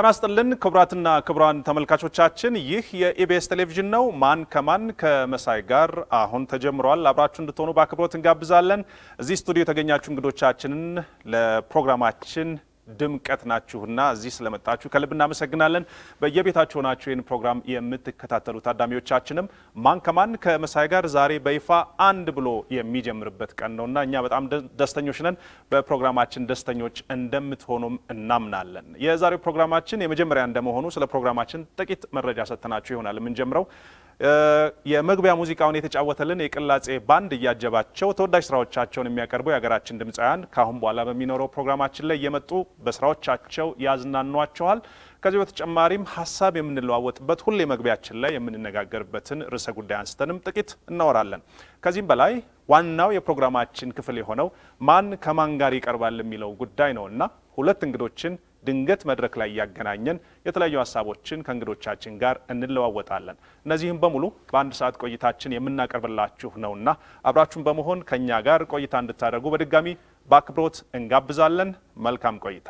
ጤና ይስጥልን ክቡራትና ክቡራን ተመልካቾቻችን፣ ይህ የኢቢኤስ ቴሌቪዥን ነው። ማን ከማን ከመሳይ ጋር አሁን ተጀምሯል። አብራችሁ እንድትሆኑ በአክብሮት እንጋብዛለን። እዚህ ስቱዲዮ የተገኛችሁ እንግዶቻችንን ለፕሮግራማችን ድምቀት ናችሁና እዚህ ስለመጣችሁ ከልብ እናመሰግናለን። በየቤታችሁ ሆናችሁ ይህን ፕሮግራም የምትከታተሉ ታዳሚዎቻችንም ማን ከማን ከመሳይ ጋር ዛሬ በይፋ አንድ ብሎ የሚጀምርበት ቀን ነውና እኛ በጣም ደስተኞች ነን። በፕሮግራማችን ደስተኞች እንደምትሆኑም እናምናለን። የዛሬው ፕሮግራማችን የመጀመሪያ እንደመሆኑ ስለ ፕሮግራማችን ጥቂት መረጃ ሰጥተናችሁ ይሆናል የምንጀምረው የመግቢያ ሙዚቃውን የተጫወተልን የቅላጼ ባንድ እያጀባቸው ተወዳጅ ስራዎቻቸውን የሚያቀርቡ የሀገራችን ድምፃውያን ከአሁን በኋላ በሚኖረው ፕሮግራማችን ላይ እየመጡ በስራዎቻቸው ያዝናኗቸዋል። ከዚህ በተጨማሪም ሀሳብ የምንለዋወጥበት ሁሌ መግቢያችን ላይ የምንነጋገርበትን ርዕሰ ጉዳይ አንስተንም ጥቂት እናወራለን። ከዚህም በላይ ዋናው የፕሮግራማችን ክፍል የሆነው ማን ከማን ጋር ይቀርባል የሚለው ጉዳይ ነው እና ሁለት እንግዶችን ድንገት መድረክ ላይ እያገናኘን የተለያዩ ሀሳቦችን ከእንግዶቻችን ጋር እንለዋወጣለን። እነዚህም በሙሉ በአንድ ሰዓት ቆይታችን የምናቀርብላችሁ ነውና አብራችሁን በመሆን ከእኛ ጋር ቆይታ እንድታደርጉ በድጋሚ በአክብሮት እንጋብዛለን። መልካም ቆይታ።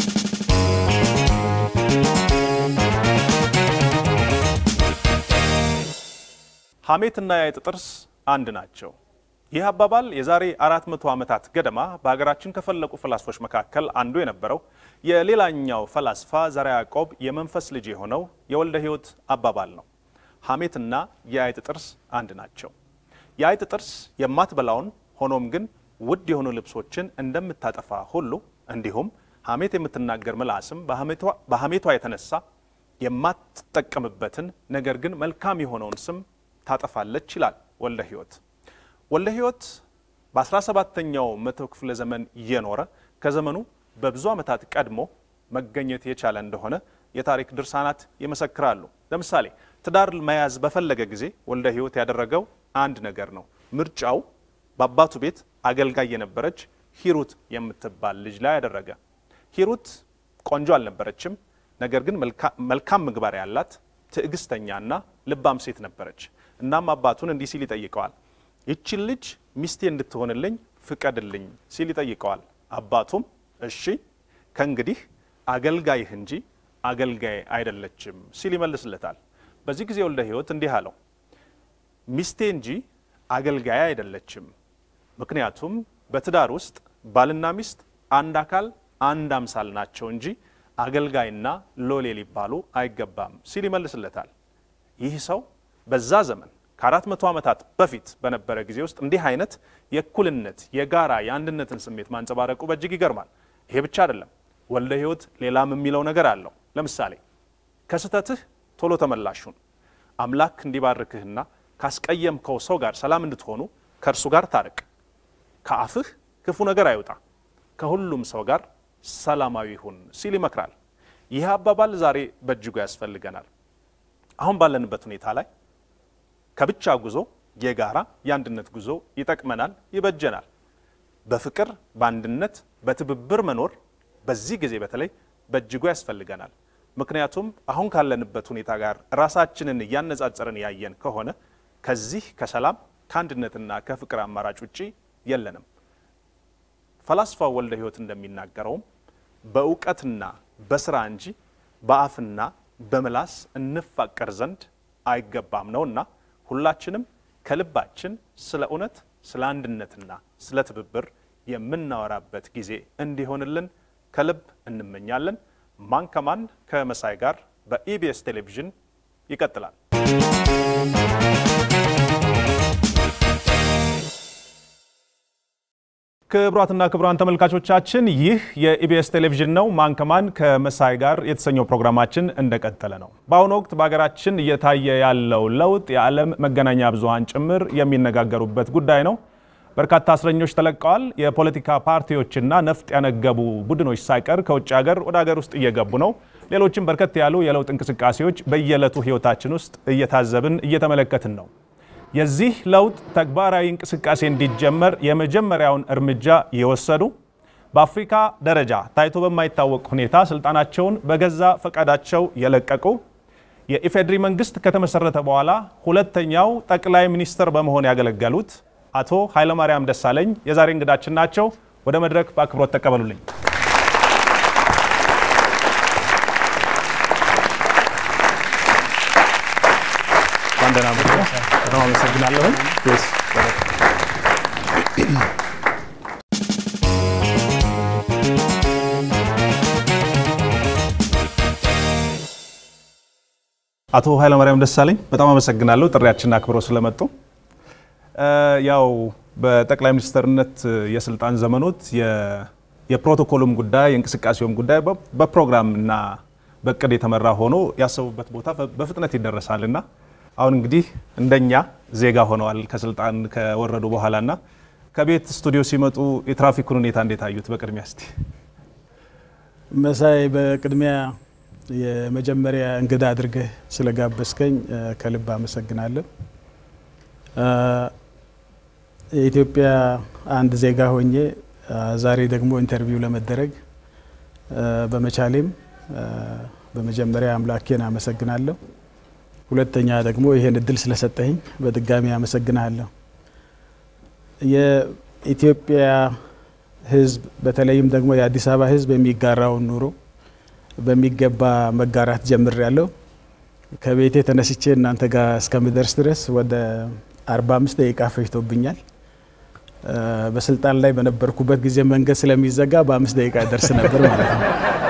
ሐሜትና የአይጥ ጥርስ አንድ ናቸው። ይህ አባባል የዛሬ አራት መቶ ዓመታት ገደማ በሀገራችን ከፈለቁ ፈላስፎች መካከል አንዱ የነበረው የሌላኛው ፈላስፋ ዘርዓ ያዕቆብ የመንፈስ ልጅ የሆነው የወልደ ሕይወት አባባል ነው። ሐሜትና የአይጥ ጥርስ አንድ ናቸው። የአይጥ ጥርስ የማትበላውን ሆኖም ግን ውድ የሆኑ ልብሶችን እንደምታጠፋ ሁሉ እንዲሁም ሐሜት የምትናገር ምላስም በሐሜቷ የተነሳ የማትጠቀምበትን ነገር ግን መልካም የሆነውን ስም ታጠፋለች ይላል ወልደ ሕይወት። ወልደ ሕይወት በ17ኛው መቶ ክፍለ ዘመን እየኖረ ከዘመኑ በብዙ ዓመታት ቀድሞ መገኘት የቻለ እንደሆነ የታሪክ ድርሳናት ይመሰክራሉ። ለምሳሌ ትዳር መያዝ በፈለገ ጊዜ ወልደ ሕይወት ያደረገው አንድ ነገር ነው። ምርጫው በአባቱ ቤት አገልጋይ የነበረች ሂሩት የምትባል ልጅ ላይ ያደረገ። ሂሩት ቆንጆ አልነበረችም፣ ነገር ግን መልካም ምግባር ያላት ትዕግስተኛና ልባም ሴት ነበረች። እናም አባቱን እንዲህ ሲል ይጠይቀዋል ይችን ልጅ ሚስቴ እንድትሆንልኝ ፍቀድልኝ ሲል ይጠይቀዋል። አባቱም እሺ ከእንግዲህ አገልጋይህ እንጂ አገልጋይ አይደለችም ሲል ይመልስለታል። በዚህ ጊዜ ወልደ ሕይወት እንዲህ አለው፣ ሚስቴ እንጂ አገልጋይ አይደለችም። ምክንያቱም በትዳር ውስጥ ባልና ሚስት አንድ አካል አንድ አምሳል ናቸው እንጂ አገልጋይና ሎሌ ሊባሉ አይገባም ሲል ይመልስለታል። ይህ ሰው በዛ ዘመን ከአራት መቶ ዓመታት በፊት በነበረ ጊዜ ውስጥ እንዲህ አይነት የእኩልነት የጋራ የአንድነትን ስሜት ማንጸባረቁ በእጅግ ይገርማል። ይሄ ብቻ አይደለም። ወልደ ሕይወት ሌላም የሚለው ነገር አለው። ለምሳሌ ከስህተትህ ቶሎ ተመላሹን አምላክ እንዲባርክህና ካስቀየምከው ሰው ጋር ሰላም እንድትሆኑ ከእርሱ ጋር ታርቅ፣ ከአፍህ ክፉ ነገር አይውጣ፣ ከሁሉም ሰው ጋር ሰላማዊ ሁን ሲል ይመክራል። ይህ አባባል ዛሬ በእጅጉ ያስፈልገናል። አሁን ባለንበት ሁኔታ ላይ ከብቻ ጉዞ የጋራ የአንድነት ጉዞ ይጠቅመናል፣ ይበጀናል። በፍቅር በአንድነት በትብብር መኖር በዚህ ጊዜ በተለይ በእጅጉ ያስፈልገናል። ምክንያቱም አሁን ካለንበት ሁኔታ ጋር ራሳችንን እያነጻጸርን ያየን ከሆነ ከዚህ ከሰላም ከአንድነትና ከፍቅር አማራጭ ውጪ የለንም። ፈላስፋው ወልደ ሕይወት እንደሚናገረውም በእውቀትና በስራ እንጂ በአፍና በምላስ እንፋቀር ዘንድ አይገባም ነውና ሁላችንም ከልባችን ስለ እውነት፣ ስለ አንድነትና ስለ ትብብር የምናወራበት ጊዜ እንዲሆንልን ከልብ እንመኛለን። ማን ከማን ከመሳይ ጋር በኢቢኤስ ቴሌቪዥን ይቀጥላል። ክቡራትና ክቡራን ተመልካቾቻችን ይህ የኢቢኤስ ቴሌቪዥን ነው። ማን ከማን ከመሳይ ጋር የተሰኘው ፕሮግራማችን እንደቀጠለ ነው። በአሁኑ ወቅት በሀገራችን እየታየ ያለው ለውጥ የዓለም መገናኛ ብዙኃን ጭምር የሚነጋገሩበት ጉዳይ ነው። በርካታ እስረኞች ተለቀዋል። የፖለቲካ ፓርቲዎችና ነፍጥ ያነገቡ ቡድኖች ሳይቀር ከውጭ ሀገር ወደ ሀገር ውስጥ እየገቡ ነው። ሌሎችም በርከት ያሉ የለውጥ እንቅስቃሴዎች በየዕለቱ ሕይወታችን ውስጥ እየታዘብን እየተመለከትን ነው። የዚህ ለውጥ ተግባራዊ እንቅስቃሴ እንዲጀመር የመጀመሪያውን እርምጃ የወሰዱ በአፍሪካ ደረጃ ታይቶ በማይታወቅ ሁኔታ ስልጣናቸውን በገዛ ፈቃዳቸው የለቀቁ የኢፌዴሪ መንግስት ከተመሰረተ በኋላ ሁለተኛው ጠቅላይ ሚኒስትር በመሆን ያገለገሉት አቶ ኃይለማርያም ደሳለኝ የዛሬ እንግዳችን ናቸው። ወደ መድረክ በአክብሮት ተቀበሉልኝ። እንኳን ደህና መጡ። በጣም አመሰግናለሁ። አቶ ኃይለማርያም ደሳለኝ በጣም አመሰግናለሁ ጥሪያችንን አክብረው ስለመጡ። ያው በጠቅላይ ሚኒስትርነት የስልጣን ዘመኖት የፕሮቶኮሉም ጉዳይ የእንቅስቃሴውም ጉዳይ በፕሮግራም እና በእቅድ የተመራ ሆኖ ያሰቡበት ቦታ በፍጥነት ይደረሳል እና አሁን እንግዲህ እንደኛ ዜጋ ሆነዋል ከስልጣን ከወረዱ በኋላ እና ከቤት ስቱዲዮ ሲመጡ የትራፊኩን ሁኔታ እንዴት አዩት? በቅድሚያ እስቲ መሳይ፣ በቅድሚያ የመጀመሪያ እንግዳ አድርገህ ስለጋበዝከኝ ከልብ አመሰግናለሁ። የኢትዮጵያ አንድ ዜጋ ሆኜ ዛሬ ደግሞ ኢንተርቪው ለመደረግ በመቻሌም በመጀመሪያ አምላኬን አመሰግናለሁ። ሁለተኛ ደግሞ ይሄን እድል ስለሰጠኝ በድጋሚ አመሰግናለሁ። የኢትዮጵያ ሕዝብ በተለይም ደግሞ የአዲስ አበባ ሕዝብ የሚጋራውን ኑሮ በሚገባ መጋራት ጀምር ያለው ከቤቴ ተነስቼ እናንተ ጋር እስከምደርስ ድረስ ወደ 45 ደቂቃ ፈጅቶብኛል። በስልጣን ላይ በነበርኩበት ጊዜ መንገድ ስለሚዘጋ በአምስት ደቂቃ ደርስ ነበር ማለት ነው።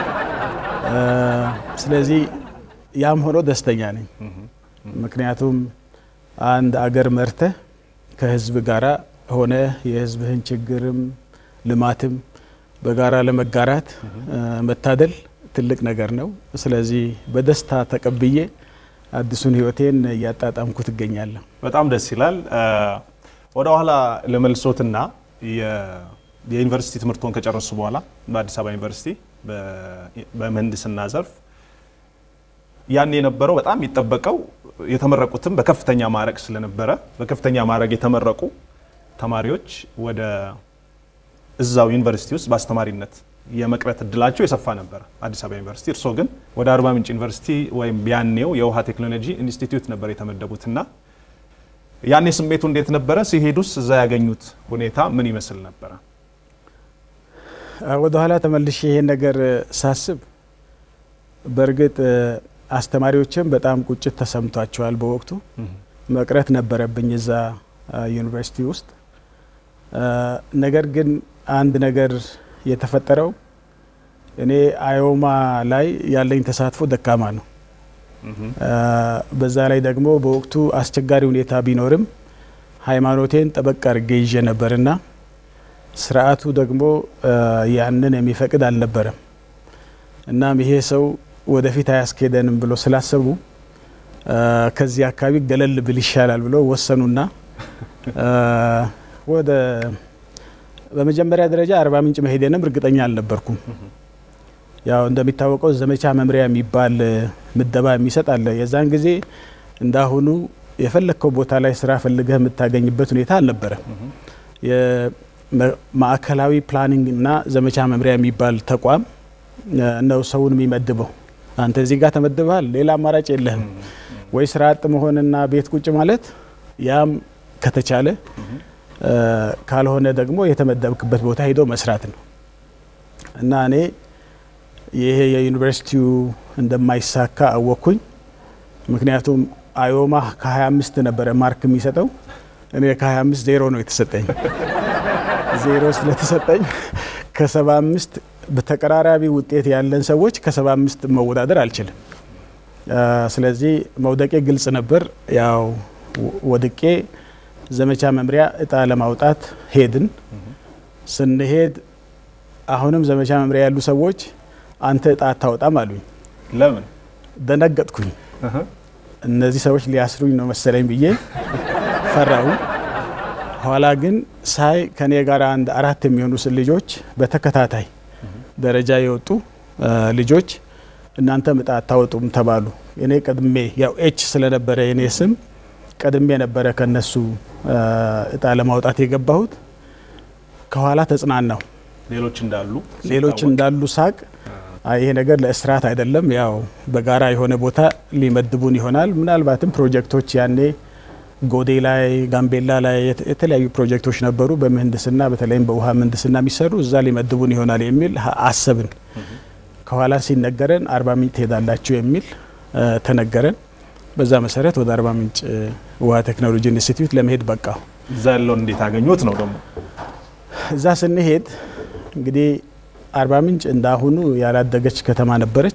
ስለዚህ ያም ሆኖ ደስተኛ ነኝ። ምክንያቱም አንድ አገር መርተህ ከህዝብ ጋራ ሆነ የህዝብህን ችግርም ልማትም በጋራ ለመጋራት መታደል ትልቅ ነገር ነው። ስለዚህ በደስታ ተቀብዬ አዲሱን ህይወቴን እያጣጣምኩ ትገኛለሁ። በጣም ደስ ይላል። ወደ ኋላ ለመልሶትና የዩኒቨርሲቲ ትምህርቶን ከጨረሱ በኋላ በአዲስ አበባ ዩኒቨርሲቲ በምህንድስና ዘርፍ ያን የነበረው በጣም የሚጠበቀው የተመረቁትም በከፍተኛ ማዕረግ ስለነበረ በከፍተኛ ማዕረግ የተመረቁ ተማሪዎች ወደ እዛው ዩኒቨርሲቲ ውስጥ በአስተማሪነት የመቅረት እድላቸው የሰፋ ነበረ አዲስ አበባ ዩኒቨርሲቲ። እርስዎ ግን ወደ አርባ ምንጭ ዩኒቨርሲቲ ወይም ያኔው የውሃ ቴክኖሎጂ ኢንስቲትዩት ነበር የተመደቡትና ያኔ ስሜቱ እንዴት ነበረ? ሲሄዱስ እዛ ያገኙት ሁኔታ ምን ይመስል ነበረ? ወደ ኋላ ተመልሼ ይሄን ነገር ሳስብ በእርግጥ አስተማሪዎችም በጣም ቁጭት ተሰምቷቸዋል። በወቅቱ መቅረት ነበረብኝ እዛ ዩኒቨርሲቲ ውስጥ። ነገር ግን አንድ ነገር የተፈጠረው እኔ አዮማ ላይ ያለኝ ተሳትፎ ደካማ ነው። በዛ ላይ ደግሞ በወቅቱ አስቸጋሪ ሁኔታ ቢኖርም ሃይማኖቴን ጠበቅ አድርጌ ይዤ ነበርና ስርዓቱ ደግሞ ያንን የሚፈቅድ አልነበረም። እናም ይሄ ሰው ወደፊት አያስኬደንም ብሎ ስላሰቡ ከዚህ አካባቢ ገለል ብል ይሻላል ብሎ ወሰኑና ወደ በመጀመሪያ ደረጃ አርባ ምንጭ መሄዴንም እርግጠኛ አልነበርኩም። ያው እንደሚታወቀው ዘመቻ መምሪያ የሚባል ምደባ የሚሰጥ አለ። የዛን ጊዜ እንዳሁኑ የፈለግከው ቦታ ላይ ስራ ፈልገህ የምታገኝበት ሁኔታ አልነበረም። የማዕከላዊ ፕላኒንግ እና ዘመቻ መምሪያ የሚባል ተቋም ነው ሰውን የሚመድበው። አንተ እዚህ ጋር ተመድበሃል፣ ሌላ አማራጭ የለህም ወይ ስራ አጥ መሆንና ቤት ቁጭ ማለት፣ ያም ከተቻለ ካልሆነ ደግሞ የተመደብክበት ቦታ ሄዶ መስራት ነው እና እኔ ይሄ የዩኒቨርሲቲው እንደማይሳካ አወቅኩኝ። ምክንያቱም አዮማ ከ25 ነበረ ማርክ የሚሰጠው እኔ ከ25 ዜሮ ነው የተሰጠኝ። ዜሮ ስለተሰጠኝ ከ75 በተቀራራቢ ውጤት ያለን ሰዎች ከ75 መወዳደር አልችልም። ስለዚህ መውደቄ ግልጽ ነበር። ያው ወድቄ ዘመቻ መምሪያ እጣ ለማውጣት ሄድን። ስንሄድ አሁንም ዘመቻ መምሪያ ያሉ ሰዎች አንተ እጣ አታወጣም አሉኝ። ለምን? ደነገጥኩኝ። እነዚህ ሰዎች ሊያስሩኝ ነው መሰለኝ ብዬ ፈራሁ። ኋላ ግን ሳይ ከኔ ጋር አንድ አራት የሚሆኑ ልጆች በተከታታይ ደረጃ የወጡ ልጆች እናንተም እጣ አታወጡም ተባሉ። እኔ ቀድሜ ያው ኤች ስለነበረ የኔ ስም ቀድሜ ነበረ ከነሱ እጣ ለማውጣት የገባሁት። ከኋላ ተጽናናሁ። ሌሎች እንዳሉ ሌሎች እንዳሉ ሳቅ ይሄ ነገር ለእስራት አይደለም፣ ያው በጋራ የሆነ ቦታ ሊመድቡን ይሆናል። ምናልባትም ፕሮጀክቶች ያኔ ጎዴ ላይ፣ ጋምቤላ ላይ የተለያዩ ፕሮጀክቶች ነበሩ በምህንድስና በተለይም በውሃ ምህንድስና የሚሰሩ እዛ ሊመድቡን ይሆናል የሚል አሰብን። ከኋላ ሲነገረን አርባ ምንጭ ትሄዳላችሁ የሚል ተነገረን። በዛ መሰረት ወደ አርባ ምንጭ ውሃ ቴክኖሎጂ ኢንስቲትዩት ለመሄድ በቃሁ። እዛ ያለውን እንዴት አገኙት ነው ደግሞ? እዛ ስንሄድ እንግዲህ አርባ ምንጭ እንዳሁኑ ያላደገች ከተማ ነበረች።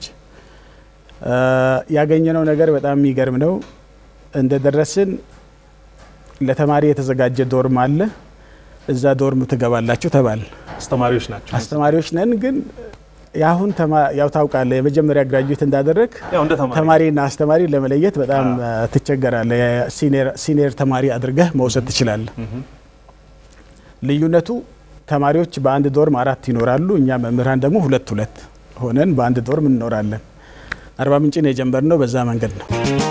ያገኘነው ነገር በጣም የሚገርም ነው። እንደደረስን ለተማሪ የተዘጋጀ ዶርም አለ። እዛ ዶርም ትገባላችሁ ተባል። አስተማሪዎች ናቸው። አስተማሪዎች ነን ግን የአሁን ያው ታውቃለህ፣ የመጀመሪያ ግራጁዌት እንዳደረግ ያው እንደ ተማሪ ተማሪና አስተማሪ ለመለየት በጣም ትቸገራለህ። ሲኒየር ተማሪ አድርገህ መውሰድ ትችላለህ። ልዩነቱ ተማሪዎች በአንድ ዶርም አራት ይኖራሉ። እኛ መምህራን ደግሞ ሁለት ሁለት ሆነን በአንድ ዶርም እንኖራለን። አርባ ምንጭን የጀመርነው በዛ መንገድ ነው።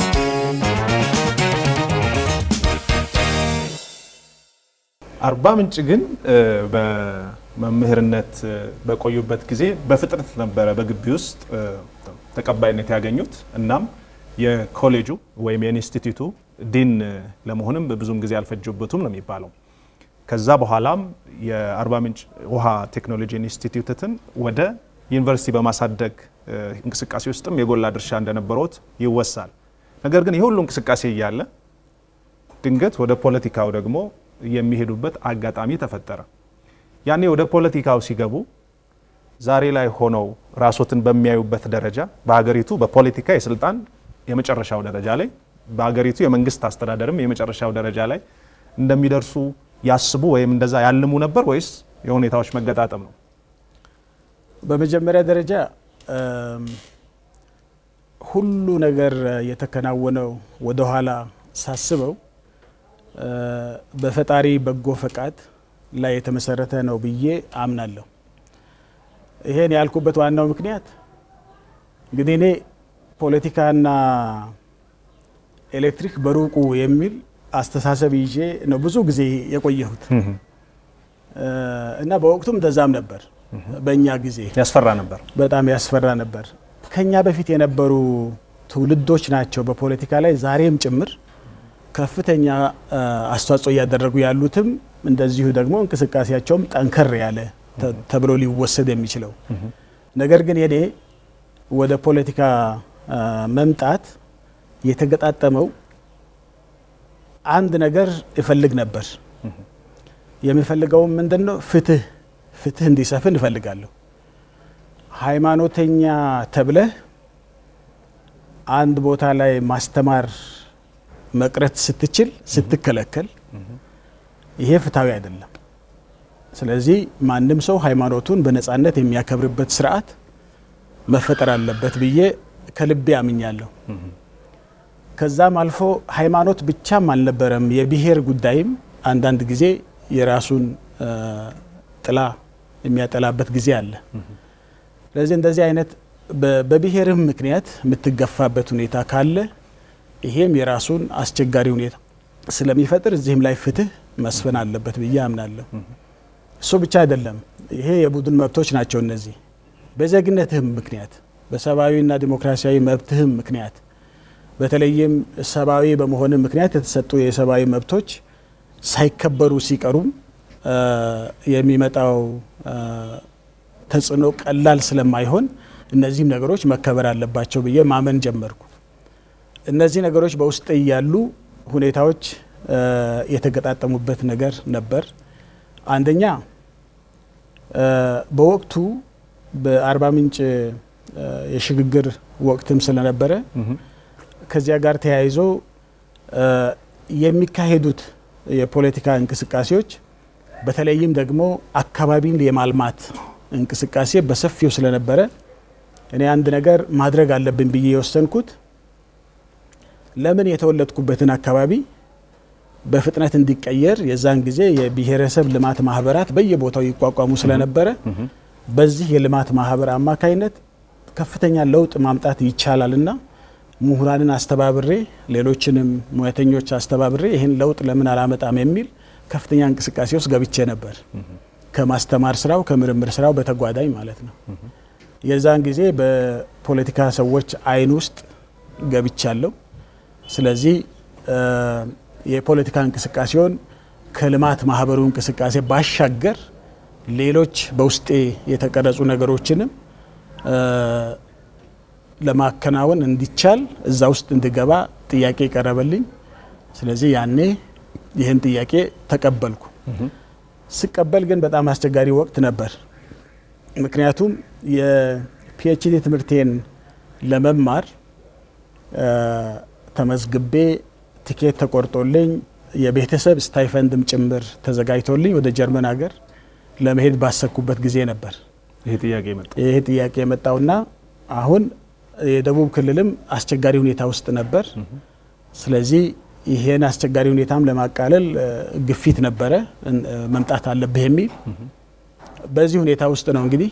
አርባ ምንጭ ግን በመምህርነት በቆዩበት ጊዜ በፍጥነት ነበረ በግቢ ውስጥ ተቀባይነት ያገኙት። እናም የኮሌጁ ወይም የኢንስቲትዩቱ ዲን ለመሆንም ብዙም ጊዜ አልፈጀበትም ነው የሚባለው። ከዛ በኋላም የአርባ ምንጭ ውሃ ቴክኖሎጂ ኢንስቲትዩትን ወደ ዩኒቨርሲቲ በማሳደግ እንቅስቃሴ ውስጥም የጎላ ድርሻ እንደነበረውት ይወሳል። ነገር ግን የሁሉ እንቅስቃሴ እያለ ድንገት ወደ ፖለቲካው ደግሞ የሚሄዱበት አጋጣሚ ተፈጠረ። ያኔ ወደ ፖለቲካው ሲገቡ ዛሬ ላይ ሆነው ራሶትን በሚያዩበት ደረጃ በሀገሪቱ በፖለቲካ የስልጣን የመጨረሻው ደረጃ ላይ በሀገሪቱ የመንግስት አስተዳደርም የመጨረሻው ደረጃ ላይ እንደሚደርሱ ያስቡ ወይም እንደዛ ያልሙ ነበር ወይስ የሁኔታዎች መገጣጠም ነው? በመጀመሪያ ደረጃ ሁሉ ነገር የተከናወነው ወደኋላ ሳስበው በፈጣሪ በጎ ፈቃድ ላይ የተመሰረተ ነው ብዬ አምናለሁ። ይሄን ያልኩበት ዋናው ምክንያት እንግዲህ እኔ ፖለቲካና ኤሌክትሪክ በሩቁ የሚል አስተሳሰብ ይዤ ነው ብዙ ጊዜ የቆየሁት እና በወቅቱም እንደዛም ነበር። በእኛ ጊዜ ያስፈራ ነበር፣ በጣም ያስፈራ ነበር። ከኛ በፊት የነበሩ ትውልዶች ናቸው በፖለቲካ ላይ ዛሬም ጭምር ከፍተኛ አስተዋጽኦ እያደረጉ ያሉትም እንደዚሁ ደግሞ እንቅስቃሴያቸውም ጠንከር ያለ ተብሎ ሊወሰድ የሚችለው ነገር ግን የኔ ወደ ፖለቲካ መምጣት የተገጣጠመው አንድ ነገር እፈልግ ነበር። የሚፈልገውም ምንድን ነው? ፍትህ ፍትህ እንዲሰፍን እፈልጋለሁ። ሃይማኖተኛ ተብለህ አንድ ቦታ ላይ ማስተማር መቅረት ስትችል ስትከለከል፣ ይሄ ፍትሐዊ አይደለም። ስለዚህ ማንም ሰው ሃይማኖቱን በነጻነት የሚያከብርበት ስርዓት መፈጠር አለበት ብዬ ከልቤ አምኛለሁ። ከዛም አልፎ ሃይማኖት ብቻም አልነበረም፣ የብሔር ጉዳይም አንዳንድ ጊዜ የራሱን ጥላ የሚያጠላበት ጊዜ አለ። ስለዚህ እንደዚህ አይነት በብሔርም ምክንያት የምትገፋበት ሁኔታ ካለ ይሄም የራሱን አስቸጋሪ ሁኔታ ስለሚፈጥር እዚህም ላይ ፍትህ መስፈን አለበት ብዬ አምናለሁ። እሱ ብቻ አይደለም፣ ይሄ የቡድን መብቶች ናቸው። እነዚህ በዜግነትህም ምክንያት በሰብአዊና ዲሞክራሲያዊ መብትህም ምክንያት በተለይም ሰብአዊ በመሆንም ምክንያት የተሰጡ የሰብአዊ መብቶች ሳይከበሩ ሲቀሩም የሚመጣው ተጽዕኖ ቀላል ስለማይሆን እነዚህም ነገሮች መከበር አለባቸው ብዬ ማመን ጀመርኩ። እነዚህ ነገሮች በውስጥ እያሉ ሁኔታዎች የተገጣጠሙበት ነገር ነበር። አንደኛ በወቅቱ በአርባ ምንጭ የሽግግር ወቅትም ስለነበረ ከዚያ ጋር ተያይዞ የሚካሄዱት የፖለቲካ እንቅስቃሴዎች በተለይም ደግሞ አካባቢን የማልማት እንቅስቃሴ በሰፊው ስለነበረ እኔ አንድ ነገር ማድረግ አለብን ብዬ የወሰንኩት ለምን የተወለድኩበትን አካባቢ በፍጥነት እንዲቀየር የዛን ጊዜ የብሔረሰብ ልማት ማህበራት በየቦታው ይቋቋሙ ስለነበረ በዚህ የልማት ማህበር አማካይነት ከፍተኛ ለውጥ ማምጣት ይቻላልና ምሁራንን አስተባብሬ ሌሎችንም ሙያተኞች አስተባብሬ ይህን ለውጥ ለምን አላመጣም የሚል ከፍተኛ እንቅስቃሴ ውስጥ ገብቼ ነበር። ከማስተማር ስራው ከምርምር ስራው በተጓዳኝ ማለት ነው። የዛን ጊዜ በፖለቲካ ሰዎች አይን ውስጥ ገብቻለሁ። ስለዚህ የፖለቲካ እንቅስቃሴውን ከልማት ማህበሩ እንቅስቃሴ ባሻገር ሌሎች በውስጤ የተቀረጹ ነገሮችንም ለማከናወን እንዲቻል እዛ ውስጥ እንድገባ ጥያቄ ቀረበልኝ። ስለዚህ ያኔ ይህን ጥያቄ ተቀበልኩ። ስቀበል ግን በጣም አስቸጋሪ ወቅት ነበር። ምክንያቱም የፒኤችዲ ትምህርቴን ለመማር ተመዝግቤ ቲኬት ተቆርጦልኝ የቤተሰብ ስታይፈንድም ጭምር ተዘጋጅቶልኝ ወደ ጀርመን ሀገር ለመሄድ ባሰብኩበት ጊዜ ነበር ይሄ ጥያቄ መጣ። ይሄ ጥያቄ የመጣውና አሁን የደቡብ ክልልም አስቸጋሪ ሁኔታ ውስጥ ነበር። ስለዚህ ይሄን አስቸጋሪ ሁኔታም ለማቃለል ግፊት ነበረ፣ መምጣት አለብህ የሚል በዚህ ሁኔታ ውስጥ ነው እንግዲህ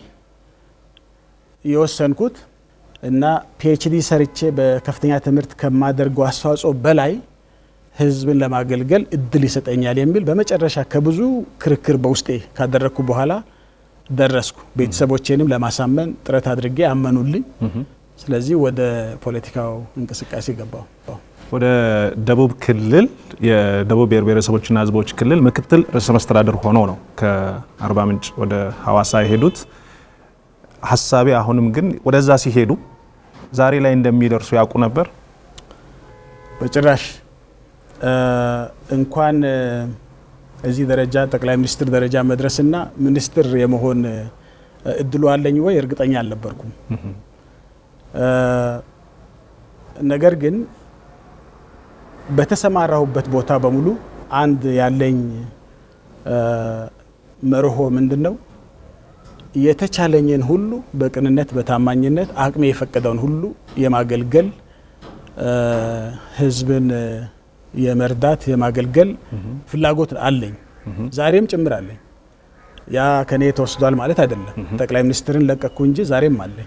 የወሰንኩት እና ፒኤችዲ ሰርቼ በከፍተኛ ትምህርት ከማደርገው አስተዋጽኦ በላይ ሕዝብን ለማገልገል እድል ይሰጠኛል የሚል በመጨረሻ ከብዙ ክርክር በውስጤ ካደረግኩ በኋላ ደረስኩ። ቤተሰቦቼንም ለማሳመን ጥረት አድርጌ አመኑልኝ። ስለዚህ ወደ ፖለቲካው እንቅስቃሴ ገባው። ወደ ደቡብ ክልል የደቡብ ብሔር ብሔረሰቦችና ሕዝቦች ክልል ምክትል ርዕሰ መስተዳድር ሆነው ነው ከአርባ ምንጭ ወደ ሀዋሳ የሄዱት። ሀሳቤ አሁንም ግን ወደዛ ሲሄዱ ዛሬ ላይ እንደሚደርሱ ያውቁ ነበር? በጭራሽ እንኳን እዚህ ደረጃ ጠቅላይ ሚኒስትር ደረጃ መድረስና ሚኒስትር የመሆን እድሉ አለኝ ወይ እርግጠኛ አልነበርኩም። ነገር ግን በተሰማራሁበት ቦታ በሙሉ አንድ ያለኝ መርሆ ምንድን ነው? የተቻለኝን ሁሉ በቅንነት በታማኝነት አቅሜ የፈቀደውን ሁሉ የማገልገል ህዝብን የመርዳት የማገልገል ፍላጎት አለኝ። ዛሬም ጭምር አለኝ። ያ ከኔ ተወስዷል ማለት አይደለም። ጠቅላይ ሚኒስትርን ለቀኩ እንጂ ዛሬም አለኝ።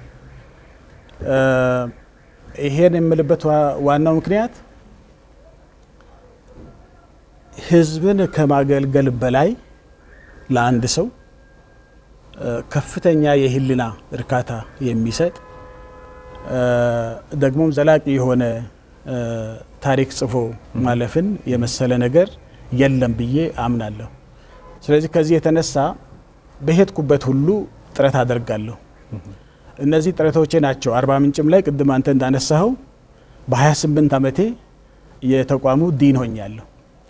ይሄን የምልበት ዋናው ምክንያት ህዝብን ከማገልገል በላይ ለአንድ ሰው ከፍተኛ የህሊና እርካታ የሚሰጥ ደግሞም ዘላቂ የሆነ ታሪክ ጽፎ ማለፍን የመሰለ ነገር የለም ብዬ አምናለሁ። ስለዚህ ከዚህ የተነሳ በሄድኩበት ሁሉ ጥረት አደርጋለሁ። እነዚህ ጥረቶቼ ናቸው። አርባ ምንጭም ላይ ቅድም አንተ እንዳነሳኸው በ28 ዓመቴ የተቋሙ ዲን ሆኛለሁ።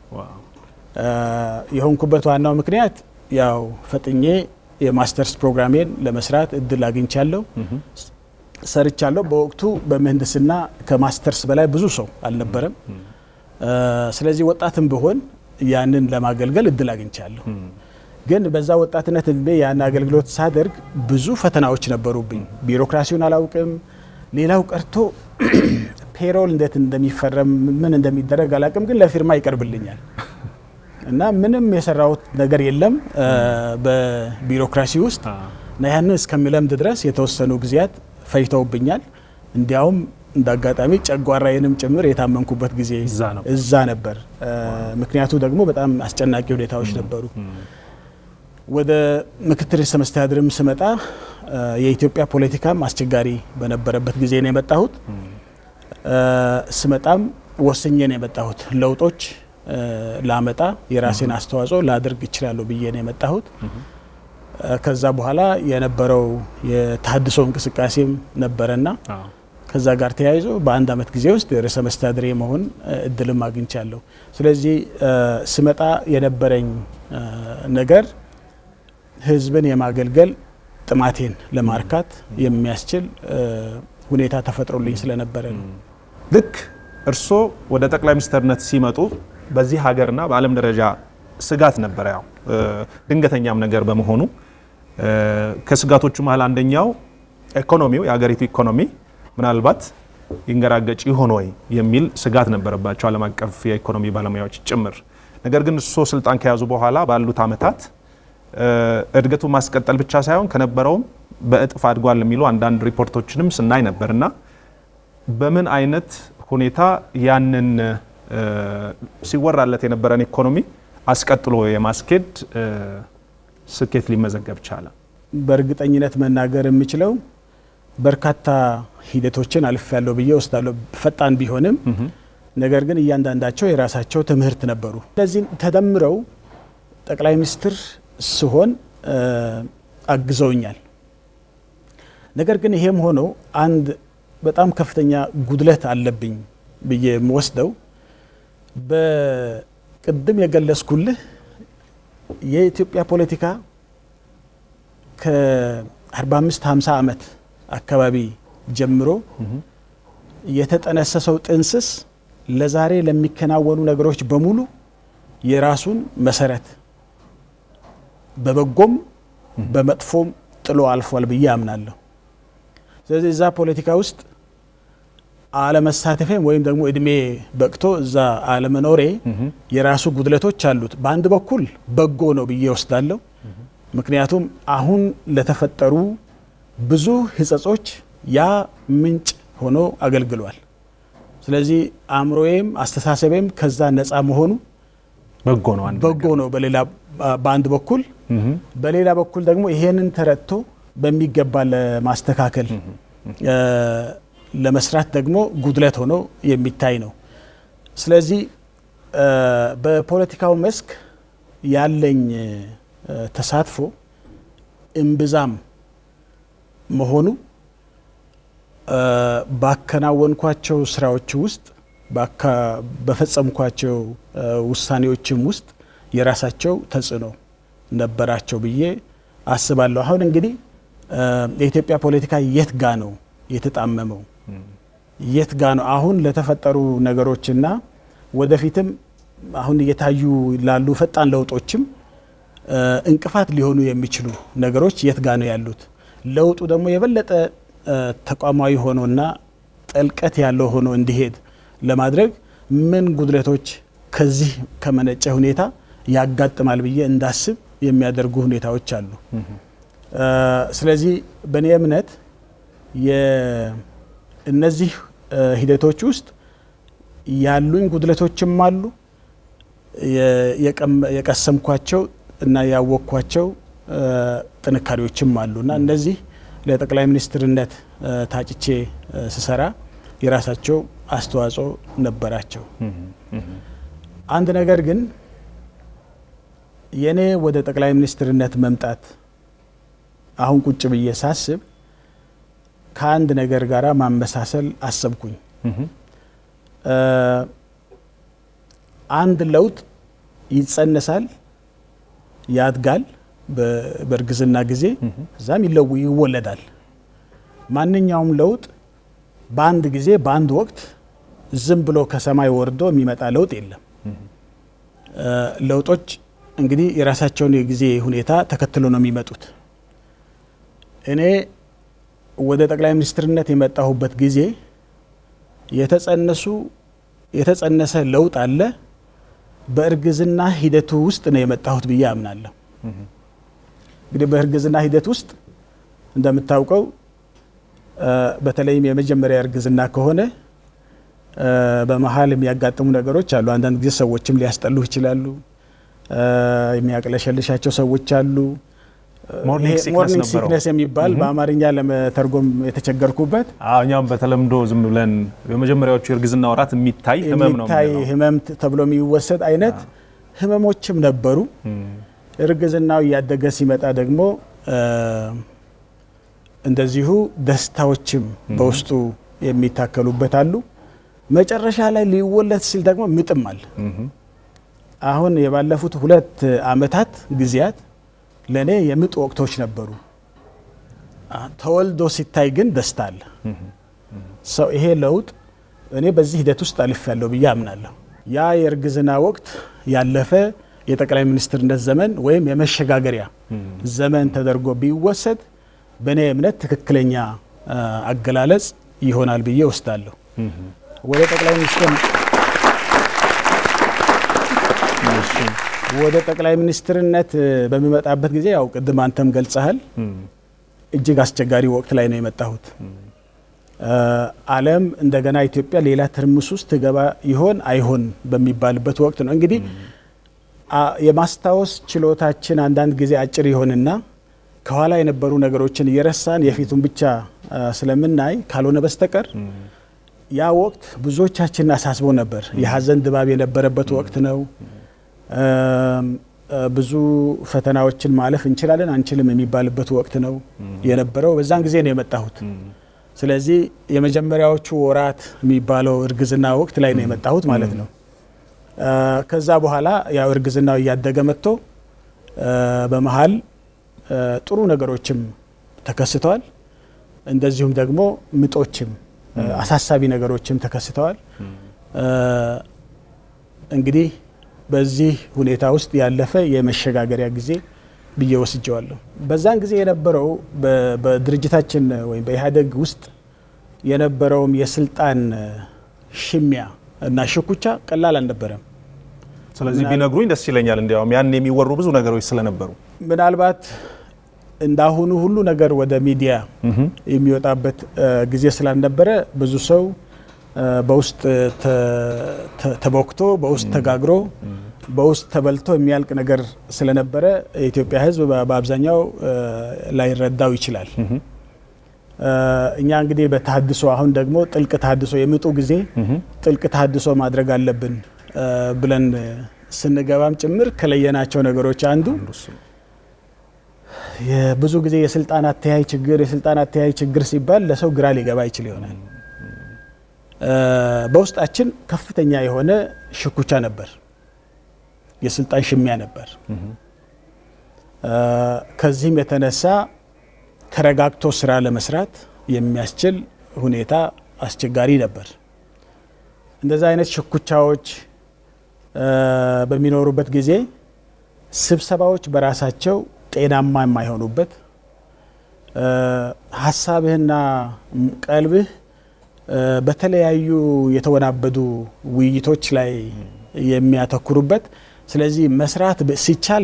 የሆንኩበት ዋናው ምክንያት ያው ፈጥኜ የማስተርስ ፕሮግራሜን ለመስራት እድል አግኝቻለሁ፣ ሰርቻለሁ። በወቅቱ በምህንድስና ከማስተርስ በላይ ብዙ ሰው አልነበረም። ስለዚህ ወጣትም ብሆን ያንን ለማገልገል እድል አግኝቻለሁ። ግን በዛ ወጣትነት እድሜ ያን አገልግሎት ሳደርግ ብዙ ፈተናዎች ነበሩብኝ። ቢሮክራሲውን አላውቅም። ሌላው ቀርቶ ፔሮል እንዴት እንደሚፈረም ምን እንደሚደረግ አላውቅም። ግን ለፊርማ ይቀርብልኛል እና ምንም የሰራሁት ነገር የለም በቢሮክራሲ ውስጥ እና ያንን እስከሚለምድ ድረስ የተወሰኑ ጊዜያት ፈጅተውብኛል። እንዲያውም እንደ አጋጣሚ ጨጓራዬንም ጭምር የታመምኩበት ጊዜ እዛ ነበር። ምክንያቱ ደግሞ በጣም አስጨናቂ ሁኔታዎች ነበሩ። ወደ ምክትል ርዕሰ መስተዳድርም ስመጣ የኢትዮጵያ ፖለቲካም አስቸጋሪ በነበረበት ጊዜ ነው የመጣሁት። ስመጣም ወስኜ ነው የመጣሁት ለውጦች ላመጣ የራሴን አስተዋጽኦ ላደርግ እችላለሁ ብዬ ነው የመጣሁት። ከዛ በኋላ የነበረው የተሀድሶ እንቅስቃሴም ነበረና ከዛ ጋር ተያይዞ በአንድ አመት ጊዜ ውስጥ ርዕሰ መስተዳድር የመሆን እድልም አግኝቻለሁ። ስለዚህ ስመጣ የነበረኝ ነገር ህዝብን የማገልገል ጥማቴን ለማርካት የሚያስችል ሁኔታ ተፈጥሮልኝ ስለነበረ ነው። ልክ እርስዎ ወደ ጠቅላይ ሚኒስትርነት ሲመጡ በዚህ ሀገርና በዓለም ደረጃ ስጋት ነበረ። ያው ድንገተኛም ነገር በመሆኑ ከስጋቶቹ መሀል አንደኛው ኢኮኖሚው የሀገሪቱ ኢኮኖሚ ምናልባት ይንገራገጭ ይሆን ወይ የሚል ስጋት ነበረባቸው ዓለም አቀፍ የኢኮኖሚ ባለሙያዎች ጭምር። ነገር ግን እርስዎ ስልጣን ከያዙ በኋላ ባሉት አመታት እድገቱ ማስቀጠል ብቻ ሳይሆን ከነበረውም በእጥፍ አድጓል የሚሉ አንዳንድ ሪፖርቶችንም ስናይ ነበር እና በምን አይነት ሁኔታ ያንን ሲወራለት የነበረን ኢኮኖሚ አስቀጥሎ የማስኬድ ስኬት ሊመዘገብ ቻለ? በእርግጠኝነት መናገር የምችለው በርካታ ሂደቶችን አልፍ ያለው ብዬ ወስዳለሁ። ፈጣን ቢሆንም ነገር ግን እያንዳንዳቸው የራሳቸው ትምህርት ነበሩ። እነዚህ ተደምረው ጠቅላይ ሚኒስትር ስሆን አግዘውኛል። ነገር ግን ይሄም ሆኖ አንድ በጣም ከፍተኛ ጉድለት አለብኝ ብዬ የምወስደው በቅድም የገለጽኩልህ የኢትዮጵያ ፖለቲካ ከ45 50 ዓመት አካባቢ ጀምሮ የተጠነሰሰው ጥንስስ ለዛሬ ለሚከናወኑ ነገሮች በሙሉ የራሱን መሰረት በበጎም በመጥፎም ጥሎ አልፏል ብዬ አምናለሁ። ስለዚህ እዛ ፖለቲካ ውስጥ አለመሳተፌም ወይም ደግሞ እድሜ በቅቶ እዛ አለመኖሬ የራሱ ጉድለቶች አሉት። በአንድ በኩል በጎ ነው ብዬ ወስዳለሁ። ምክንያቱም አሁን ለተፈጠሩ ብዙ ሕጸጾች ያ ምንጭ ሆኖ አገልግሏል። ስለዚህ አእምሮዬም አስተሳሰቤም ከዛ ነፃ መሆኑ በጎ ነው። አንድ በጎ ነው በሌላ በአንድ በኩል በሌላ በኩል ደግሞ ይሄንን ተረድቶ በሚገባ ለማስተካከል ለመስራት ደግሞ ጉድለት ሆኖ የሚታይ ነው። ስለዚህ በፖለቲካው መስክ ያለኝ ተሳትፎ እምብዛም መሆኑ ባከናወንኳቸው ስራዎች ውስጥ በፈጸምኳቸው ውሳኔዎችም ውስጥ የራሳቸው ተጽዕኖ ነበራቸው ብዬ አስባለሁ። አሁን እንግዲህ የኢትዮጵያ ፖለቲካ የት ጋ ነው የተጣመመው? የት ጋ ነው አሁን ለተፈጠሩ ነገሮችና ወደፊትም አሁን እየታዩ ላሉ ፈጣን ለውጦችም እንቅፋት ሊሆኑ የሚችሉ ነገሮች የት ጋ ነው ያሉት? ለውጡ ደግሞ የበለጠ ተቋማዊ ሆኖና ጥልቀት ያለው ሆኖ እንዲሄድ ለማድረግ ምን ጉድለቶች ከዚህ ከመነጨ ሁኔታ ያጋጥማል ብዬ እንዳስብ የሚያደርጉ ሁኔታዎች አሉ። ስለዚህ በእኔ እምነት እነዚህ ሂደቶች ውስጥ ያሉኝ ጉድለቶችም አሉ፣ የቀሰምኳቸው እና ያወቅኳቸው ጥንካሬዎችም አሉ እና እነዚህ ለጠቅላይ ሚኒስትርነት ታጭቼ ስሰራ የራሳቸው አስተዋጽኦ ነበራቸው። አንድ ነገር ግን የእኔ ወደ ጠቅላይ ሚኒስትርነት መምጣት አሁን ቁጭ ብዬ ሳስብ ከአንድ ነገር ጋር ማመሳሰል አሰብኩኝ። አንድ ለውጥ ይጸነሳል፣ ያድጋል በእርግዝና ጊዜ እዛም ይለው ይወለዳል። ማንኛውም ለውጥ በአንድ ጊዜ በአንድ ወቅት ዝም ብሎ ከሰማይ ወርዶ የሚመጣ ለውጥ የለም። ለውጦች እንግዲህ የራሳቸውን የጊዜ ሁኔታ ተከትሎ ነው የሚመጡት። እኔ ወደ ጠቅላይ ሚኒስትርነት የመጣሁበት ጊዜ የተጸነሱ የተጸነሰ ለውጥ አለ። በእርግዝና ሂደቱ ውስጥ ነው የመጣሁት ብዬ አምናለሁ። እንግዲህ በእርግዝና ሂደት ውስጥ እንደምታውቀው በተለይም የመጀመሪያ እርግዝና ከሆነ በመሀል የሚያጋጥሙ ነገሮች አሉ። አንዳንድ ጊዜ ሰዎችም ሊያስጠሉ ይችላሉ። የሚያቅለሸልሻቸው ሰዎች አሉ። ሞርኒንግ ሞርኒንግ ሲክነስ የሚባል በአማርኛ ለመተርጎም የተቸገርኩበት እኛም በተለምዶ ዝም ብለን በመጀመሪያዎቹ የእርግዝና ወራት የሚታይ ህመም ነው የሚታይ የምንለው። ህመም ተብሎ የሚወሰድ አይነት ህመሞችም ነበሩ። እርግዝናው እያደገ ሲመጣ ደግሞ እንደዚሁ ደስታዎችም በውስጡ የሚታከሉበት አሉ። መጨረሻ ላይ ሊወለድ ሲል ደግሞ ምጥም አለ። አሁን የባለፉት ሁለት አመታት ጊዜያት ለእኔ የምጥ ወቅቶች ነበሩ። ተወልዶ ሲታይ ግን ደስታ አለ። ሰው ይሄ ለውጥ እኔ በዚህ ሂደት ውስጥ አልፍ ያለው ብዬ አምናለሁ። ያ የእርግዝና ወቅት ያለፈ የጠቅላይ ሚኒስትርነት ዘመን ወይም የመሸጋገሪያ ዘመን ተደርጎ ቢወሰድ በእኔ እምነት ትክክለኛ አገላለጽ ይሆናል ብዬ ወስዳለሁ። ወደ ጠቅላይ ሚኒስትር ወደ ጠቅላይ ሚኒስትርነት በሚመጣበት ጊዜ ያው ቅድም አንተም ገልጸሃል፣ እጅግ አስቸጋሪ ወቅት ላይ ነው የመጣሁት። ዓለም እንደገና ኢትዮጵያ ሌላ ትርምስ ውስጥ ትገባ ይሆን አይሆን በሚባልበት ወቅት ነው። እንግዲህ የማስታወስ ችሎታችን አንዳንድ ጊዜ አጭር ይሆንና ከኋላ የነበሩ ነገሮችን እየረሳን የፊቱን ብቻ ስለምናይ ካልሆነ በስተቀር ያ ወቅት ብዙዎቻችንን አሳስቦ ነበር። የሀዘን ድባብ የነበረበት ወቅት ነው። ብዙ ፈተናዎችን ማለፍ እንችላለን አንችልም የሚባልበት ወቅት ነው የነበረው። በዛን ጊዜ ነው የመጣሁት። ስለዚህ የመጀመሪያዎቹ ወራት የሚባለው እርግዝና ወቅት ላይ ነው የመጣሁት ማለት ነው። ከዛ በኋላ ያው እርግዝናው እያደገ መጥቶ በመሀል ጥሩ ነገሮችም ተከስተዋል። እንደዚሁም ደግሞ ምጦችም አሳሳቢ ነገሮችም ተከስተዋል። እንግዲህ በዚህ ሁኔታ ውስጥ ያለፈ የመሸጋገሪያ ጊዜ ብዬ ወስጀዋለሁ። በዛን ጊዜ የነበረው በድርጅታችን ወይም በኢህአዴግ ውስጥ የነበረውም የስልጣን ሽሚያ እና ሽኩቻ ቀላል አልነበረም። ስለዚህ ቢነግሩኝ ደስ ይለኛል። እንዲያውም ያን የሚወሩ ብዙ ነገሮች ስለነበሩ ምናልባት እንዳሁኑ ሁሉ ነገር ወደ ሚዲያ የሚወጣበት ጊዜ ስላልነበረ ብዙ ሰው በውስጥ ተቦክቶ በውስጥ ተጋግሮ በውስጥ ተበልቶ የሚያልቅ ነገር ስለነበረ የኢትዮጵያ ሕዝብ በአብዛኛው ላይረዳው ይችላል። እኛ እንግዲህ በተሀድሶ አሁን ደግሞ ጥልቅ ተሀድሶ የምጡ ጊዜ ጥልቅ ተሀድሶ ማድረግ አለብን ብለን ስንገባም ጭምር ከለየናቸው ነገሮች አንዱ ብዙ ጊዜ የስልጣን አተያይ ችግር የስልጣን አተያይ ችግር ሲባል ለሰው ግራ ሊገባ ይችል ይሆናል። በውስጣችን ከፍተኛ የሆነ ሽኩቻ ነበር፣ የስልጣን ሽሚያ ነበር። ከዚህም የተነሳ ተረጋግቶ ስራ ለመስራት የሚያስችል ሁኔታ አስቸጋሪ ነበር። እንደዛ አይነት ሽኩቻዎች በሚኖሩበት ጊዜ ስብሰባዎች በራሳቸው ጤናማ የማይሆኑበት ሀሳብህና ቀልብህ በተለያዩ የተወናበዱ ውይይቶች ላይ የሚያተኩሩበት ስለዚህ መስራት ሲቻል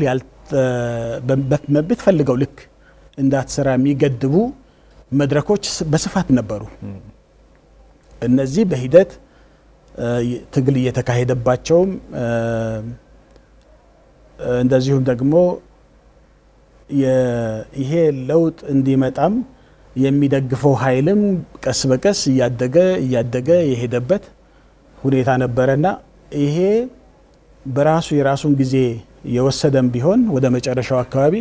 በምትፈልገው ልክ እንዳትሰራ የሚገድቡ መድረኮች በስፋት ነበሩ። እነዚህ በሂደት ትግል እየተካሄደባቸውም እንደዚሁም ደግሞ ይሄ ለውጥ እንዲመጣም የሚደግፈው ኃይልም ቀስ በቀስ እያደገ እያደገ የሄደበት ሁኔታ ነበረና ይሄ በራሱ የራሱን ጊዜ የወሰደም ቢሆን ወደ መጨረሻው አካባቢ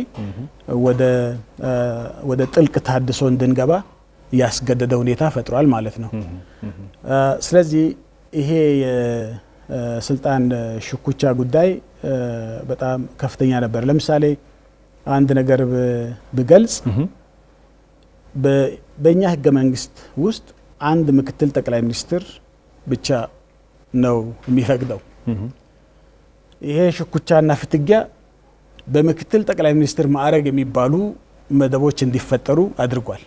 ወደ ጥልቅ ታድሶ እንድንገባ ያስገደደ ሁኔታ ፈጥሯል ማለት ነው። ስለዚህ ይሄ የስልጣን ሽኩቻ ጉዳይ በጣም ከፍተኛ ነበር። ለምሳሌ አንድ ነገር ብገልጽ በእኛ ህገ መንግስት ውስጥ አንድ ምክትል ጠቅላይ ሚኒስትር ብቻ ነው የሚፈቅደው። ይሄ ሽኩቻና ፍትጊያ በምክትል ጠቅላይ ሚኒስትር ማዕረግ የሚባሉ መደቦች እንዲፈጠሩ አድርጓል።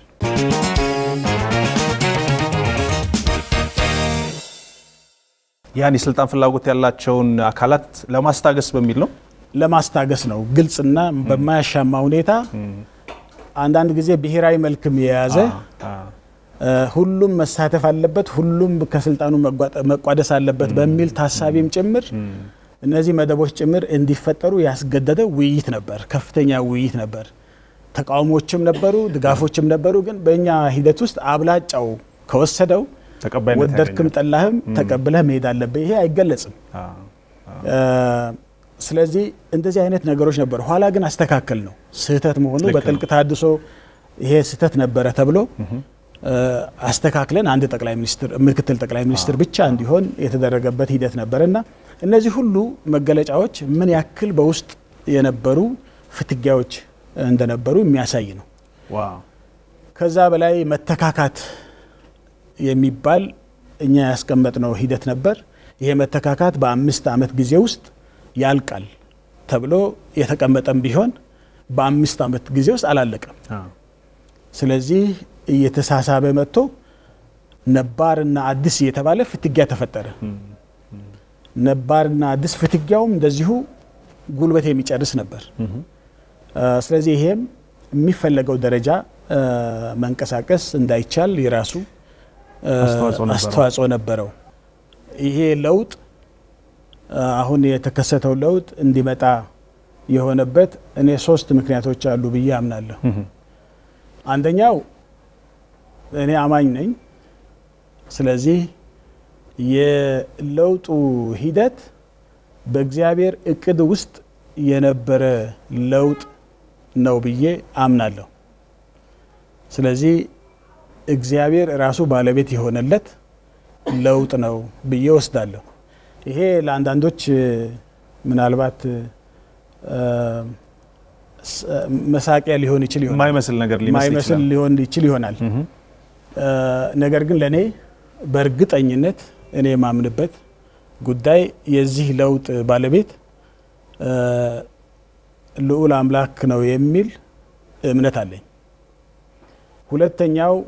ያን የስልጣን ፍላጎት ያላቸውን አካላት ለማስታገስ በሚል ነው ለማስታገስ ነው። ግልጽና በማያሻማ ሁኔታ አንዳንድ ጊዜ ብሔራዊ መልክም የያዘ ሁሉም መሳተፍ አለበት፣ ሁሉም ከስልጣኑ መቋደስ አለበት በሚል ታሳቢም ጭምር እነዚህ መደቦች ጭምር እንዲፈጠሩ ያስገደደ ውይይት ነበር። ከፍተኛ ውይይት ነበር። ተቃውሞችም ነበሩ፣ ድጋፎችም ነበሩ። ግን በእኛ ሂደት ውስጥ አብላጫው ከወሰደው ወደድክም ጠላህም ተቀብለህ መሄድ አለብህ። ይሄ አይገለጽም። ስለዚህ እንደዚህ አይነት ነገሮች ነበሩ። ኋላ ግን አስተካከል ነው ስህተት መሆኑ በጥልቅ ተሃድሶ ይሄ ስህተት ነበረ ተብሎ አስተካክለን አንድ ጠቅላይ ሚኒስትር ምክትል ጠቅላይ ሚኒስትር ብቻ እንዲሆን የተደረገበት ሂደት ነበር እና እነዚህ ሁሉ መገለጫዎች ምን ያክል በውስጥ የነበሩ ፍትጊያዎች እንደነበሩ የሚያሳይ ነው። ከዛ በላይ መተካካት የሚባል እኛ ያስቀመጥነው ሂደት ነበር። ይሄ መተካካት በአምስት ዓመት ጊዜ ውስጥ ያልቃል ተብሎ የተቀመጠም ቢሆን በአምስት ዓመት ጊዜ ውስጥ አላለቀም። ስለዚህ እየተሳሳበ መጥቶ ነባርና አዲስ እየተባለ ፍትጊያ ተፈጠረ። ነባርና አዲስ ፍትጊያውም እንደዚሁ ጉልበት የሚጨርስ ነበር። ስለዚህ ይሄም የሚፈለገው ደረጃ መንቀሳቀስ እንዳይቻል የራሱ አስተዋጽኦ ነበረው። ይሄ ለውጥ አሁን የተከሰተው ለውጥ እንዲመጣ የሆነበት እኔ ሶስት ምክንያቶች አሉ ብዬ አምናለሁ። አንደኛው እኔ አማኝ ነኝ። ስለዚህ የለውጡ ሂደት በእግዚአብሔር እቅድ ውስጥ የነበረ ለውጥ ነው ብዬ አምናለሁ። ስለዚህ እግዚአብሔር ራሱ ባለቤት የሆነለት ለውጥ ነው ብዬ ወስዳለሁ። ይሄ ለአንዳንዶች ምናልባት መሳቂያ ሊሆን ይችል ይሆናል፣ የማይመስል ነገር ሊመስል ማይመስል ይችላል። ሊሆን ይችል ይሆናል። ነገር ግን ለእኔ በእርግጠኝነት እኔ የማምንበት ጉዳይ የዚህ ለውጥ ባለቤት ልዑል አምላክ ነው የሚል እምነት አለኝ። ሁለተኛው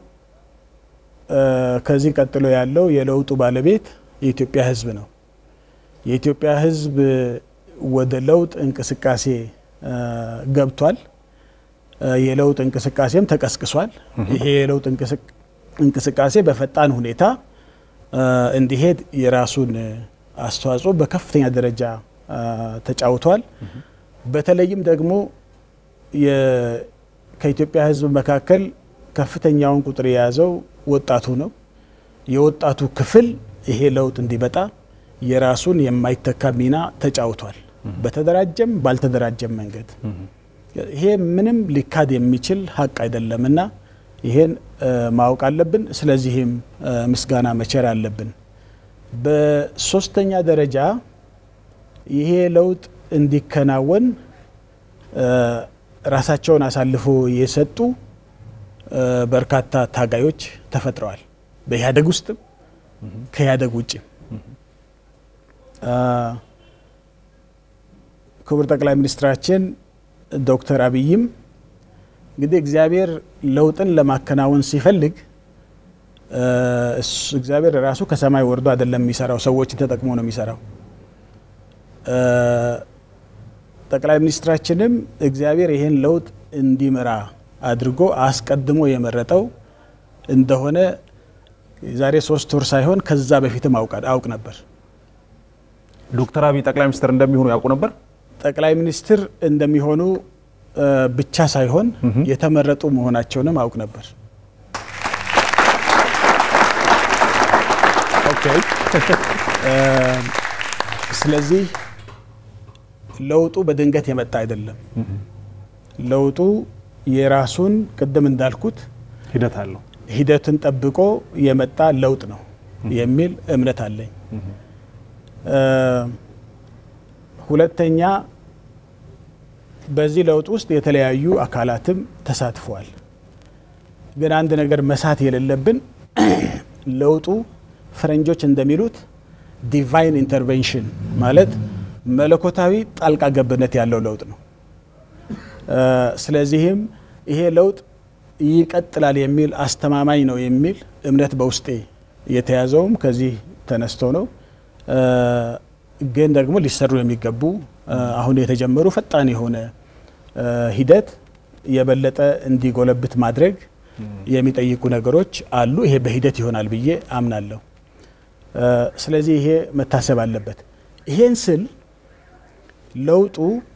ከዚህ ቀጥሎ ያለው የለውጡ ባለቤት የኢትዮጵያ ሕዝብ ነው። የኢትዮጵያ ሕዝብ ወደ ለውጥ እንቅስቃሴ ገብቷል። የለውጥ እንቅስቃሴም ተቀስቅሷል። ይሄ የለውጥ እንቅስቃሴ በፈጣን ሁኔታ እንዲሄድ የራሱን አስተዋጽኦ በከፍተኛ ደረጃ ተጫውቷል። በተለይም ደግሞ ከኢትዮጵያ ሕዝብ መካከል ከፍተኛውን ቁጥር የያዘው ወጣቱ ነው። የወጣቱ ክፍል ይሄ ለውጥ እንዲመጣ የራሱን የማይተካ ሚና ተጫውቷል። በተደራጀም ባልተደራጀም መንገድ ይሄ ምንም ሊካድ የሚችል ሀቅ አይደለምና ይሄን ማወቅ አለብን። ስለዚህም ምስጋና መቸር አለብን። በሶስተኛ ደረጃ ይሄ ለውጥ እንዲከናወን ራሳቸውን አሳልፎ የሰጡ በርካታ ታጋዮች ተፈጥረዋል። በኢህአዴግ ውስጥም ከኢህአዴግ ውጭም ክቡር ጠቅላይ ሚኒስትራችን ዶክተር አብይም እንግዲህ እግዚአብሔር ለውጥን ለማከናወን ሲፈልግ እግዚአብሔር ራሱ ከሰማይ ወርዶ አይደለም የሚሰራው፣ ሰዎችን ተጠቅሞ ነው የሚሰራው። ጠቅላይ ሚኒስትራችንም እግዚአብሔር ይህን ለውጥ እንዲመራ አድርጎ አስቀድሞ የመረጠው እንደሆነ የዛሬ ሶስት ወር ሳይሆን ከዛ በፊትም አውቅ ነበር። ዶክተር አብይ ጠቅላይ ሚኒስትር እንደሚሆኑ ያውቁ ነበር። ጠቅላይ ሚኒስትር እንደሚሆኑ ብቻ ሳይሆን የተመረጡ መሆናቸውንም አውቅ ነበር። ስለዚህ ለውጡ በድንገት የመጣ አይደለም። ለውጡ የራሱን ቅድም እንዳልኩት ሂደት አለው። ሂደትን ጠብቆ የመጣ ለውጥ ነው የሚል እምነት አለኝ። ሁለተኛ በዚህ ለውጥ ውስጥ የተለያዩ አካላትም ተሳትፈዋል። ግን አንድ ነገር መሳት የሌለብን ለውጡ ፈረንጆች እንደሚሉት ዲቫይን ኢንተርቬንሽን ማለት መለኮታዊ ጣልቃ ገብነት ያለው ለውጥ ነው። ስለዚህም ይሄ ለውጥ ይቀጥላል የሚል አስተማማኝ ነው የሚል እምነት በውስጤ የተያዘውም ከዚህ ተነስቶ ነው። ግን ደግሞ ሊሰሩ የሚገቡ አሁን የተጀመሩ ፈጣን የሆነ ሂደት የበለጠ እንዲጎለብት ማድረግ የሚጠይቁ ነገሮች አሉ። ይሄ በሂደት ይሆናል ብዬ አምናለሁ። ስለዚህ ይሄ መታሰብ አለበት። ይሄን ስል ለውጡ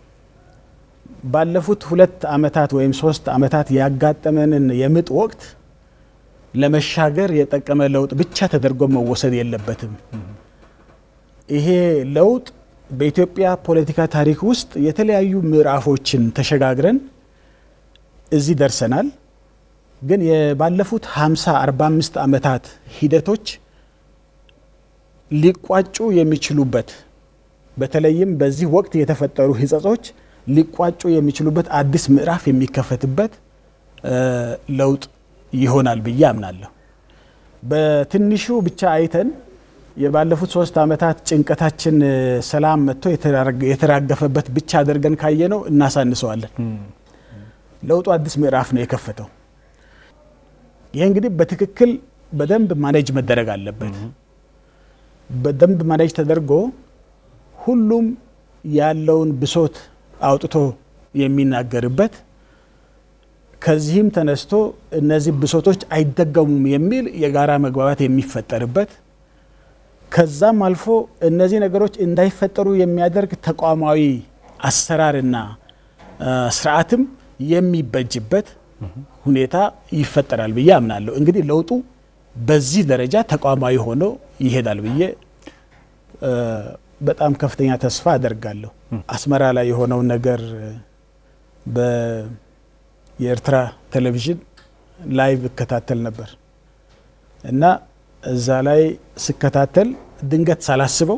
ባለፉት ሁለት ዓመታት ወይም ሶስት ዓመታት ያጋጠመንን የምጥ ወቅት ለመሻገር የጠቀመ ለውጥ ብቻ ተደርጎ መወሰድ የለበትም። ይሄ ለውጥ በኢትዮጵያ ፖለቲካ ታሪክ ውስጥ የተለያዩ ምዕራፎችን ተሸጋግረን እዚህ ደርሰናል። ግን የባለፉት 50 45 ዓመታት ሂደቶች ሊቋጩ የሚችሉበት በተለይም በዚህ ወቅት የተፈጠሩ ሕጸጾች ሊቋጩ የሚችሉበት አዲስ ምዕራፍ የሚከፈትበት ለውጥ ይሆናል ብዬ አምናለሁ። በትንሹ ብቻ አይተን የባለፉት ሶስት ዓመታት ጭንቀታችን ሰላም መጥቶ የተራገፈበት ብቻ አድርገን ካየነው እናሳንሰዋለን። ለውጡ አዲስ ምዕራፍ ነው የከፈተው። ይህ እንግዲህ በትክክል በደንብ ማኔጅ መደረግ አለበት። በደንብ ማኔጅ ተደርጎ ሁሉም ያለውን ብሶት አውጥቶ የሚናገርበት ከዚህም ተነስቶ እነዚህ ብሶቶች አይደገሙም የሚል የጋራ መግባባት የሚፈጠርበት ከዛም አልፎ እነዚህ ነገሮች እንዳይፈጠሩ የሚያደርግ ተቋማዊ አሰራርና ስርዓትም የሚበጅበት ሁኔታ ይፈጠራል ብዬ አምናለሁ። እንግዲህ ለውጡ በዚህ ደረጃ ተቋማዊ ሆኖ ይሄዳል ብዬ በጣም ከፍተኛ ተስፋ አደርጋለሁ። አስመራ ላይ የሆነውን ነገር የኤርትራ ቴሌቪዥን ላይቭ እከታተል ነበር። እና እዛ ላይ ስከታተል ድንገት ሳላስበው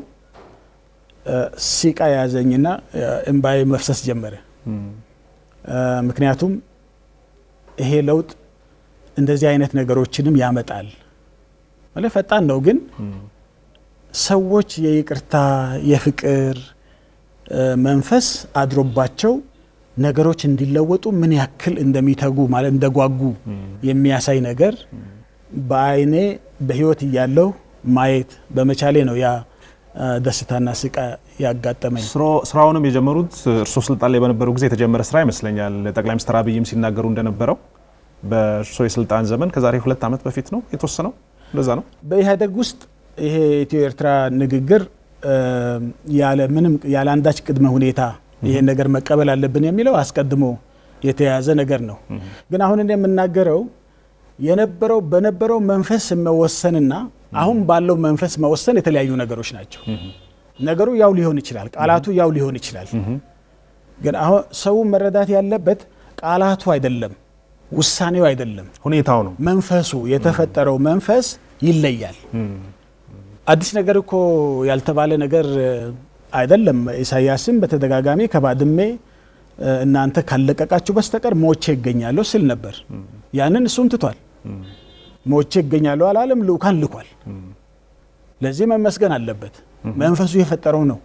ሲቃ የያዘኝና እምባዬ መፍሰስ ጀመረ። ምክንያቱም ይሄ ለውጥ እንደዚህ አይነት ነገሮችንም ያመጣል ማለት ፈጣን ነው፣ ግን ሰዎች የይቅርታ የፍቅር መንፈስ አድሮባቸው ነገሮች እንዲለወጡ ምን ያክል እንደሚተጉ ማለት እንደጓጉ የሚያሳይ ነገር በአይኔ በህይወት እያለሁ ማየት በመቻሌ ነው ያ ደስታና ስቃ ያጋጠመኝ። ስራውንም የጀመሩት እርስዎ ስልጣን ላይ በነበሩ ጊዜ የተጀመረ ስራ ይመስለኛል። ጠቅላይ ሚኒስትር አብይም ሲናገሩ እንደነበረው በእርስዎ የስልጣን ዘመን ከዛሬ ሁለት ዓመት በፊት ነው የተወሰነው፣ እንደዛ ነው። በኢህአዴግ ውስጥ ይሄ የኢትዮ ኤርትራ ንግግር ያለ ምንም ያለ አንዳች ቅድመ ሁኔታ ይሄን ነገር መቀበል አለብን የሚለው አስቀድሞ የተያዘ ነገር ነው። ግን አሁን እኔ የምናገረው የነበረው በነበረው መንፈስ መወሰንና አሁን ባለው መንፈስ መወሰን የተለያዩ ነገሮች ናቸው። ነገሩ ያው ሊሆን ይችላል፣ ቃላቱ ያው ሊሆን ይችላል። ግን አሁን ሰው መረዳት ያለበት ቃላቱ አይደለም፣ ውሳኔው አይደለም፣ ሁኔታው ነው። መንፈሱ የተፈጠረው መንፈስ ይለያል። አዲስ ነገር እኮ ያልተባለ ነገር አይደለም። ኢሳያስም በተደጋጋሚ ከባድሜ እናንተ ካለቀቃችሁ በስተቀር ሞቼ ይገኛለሁ ስል ነበር። ያንን እሱም ትቷል። ሞቼ ይገኛለሁ አላለም፣ ልኡካን ልኳል። ለዚህ መመስገን አለበት። መንፈሱ የፈጠረው ነው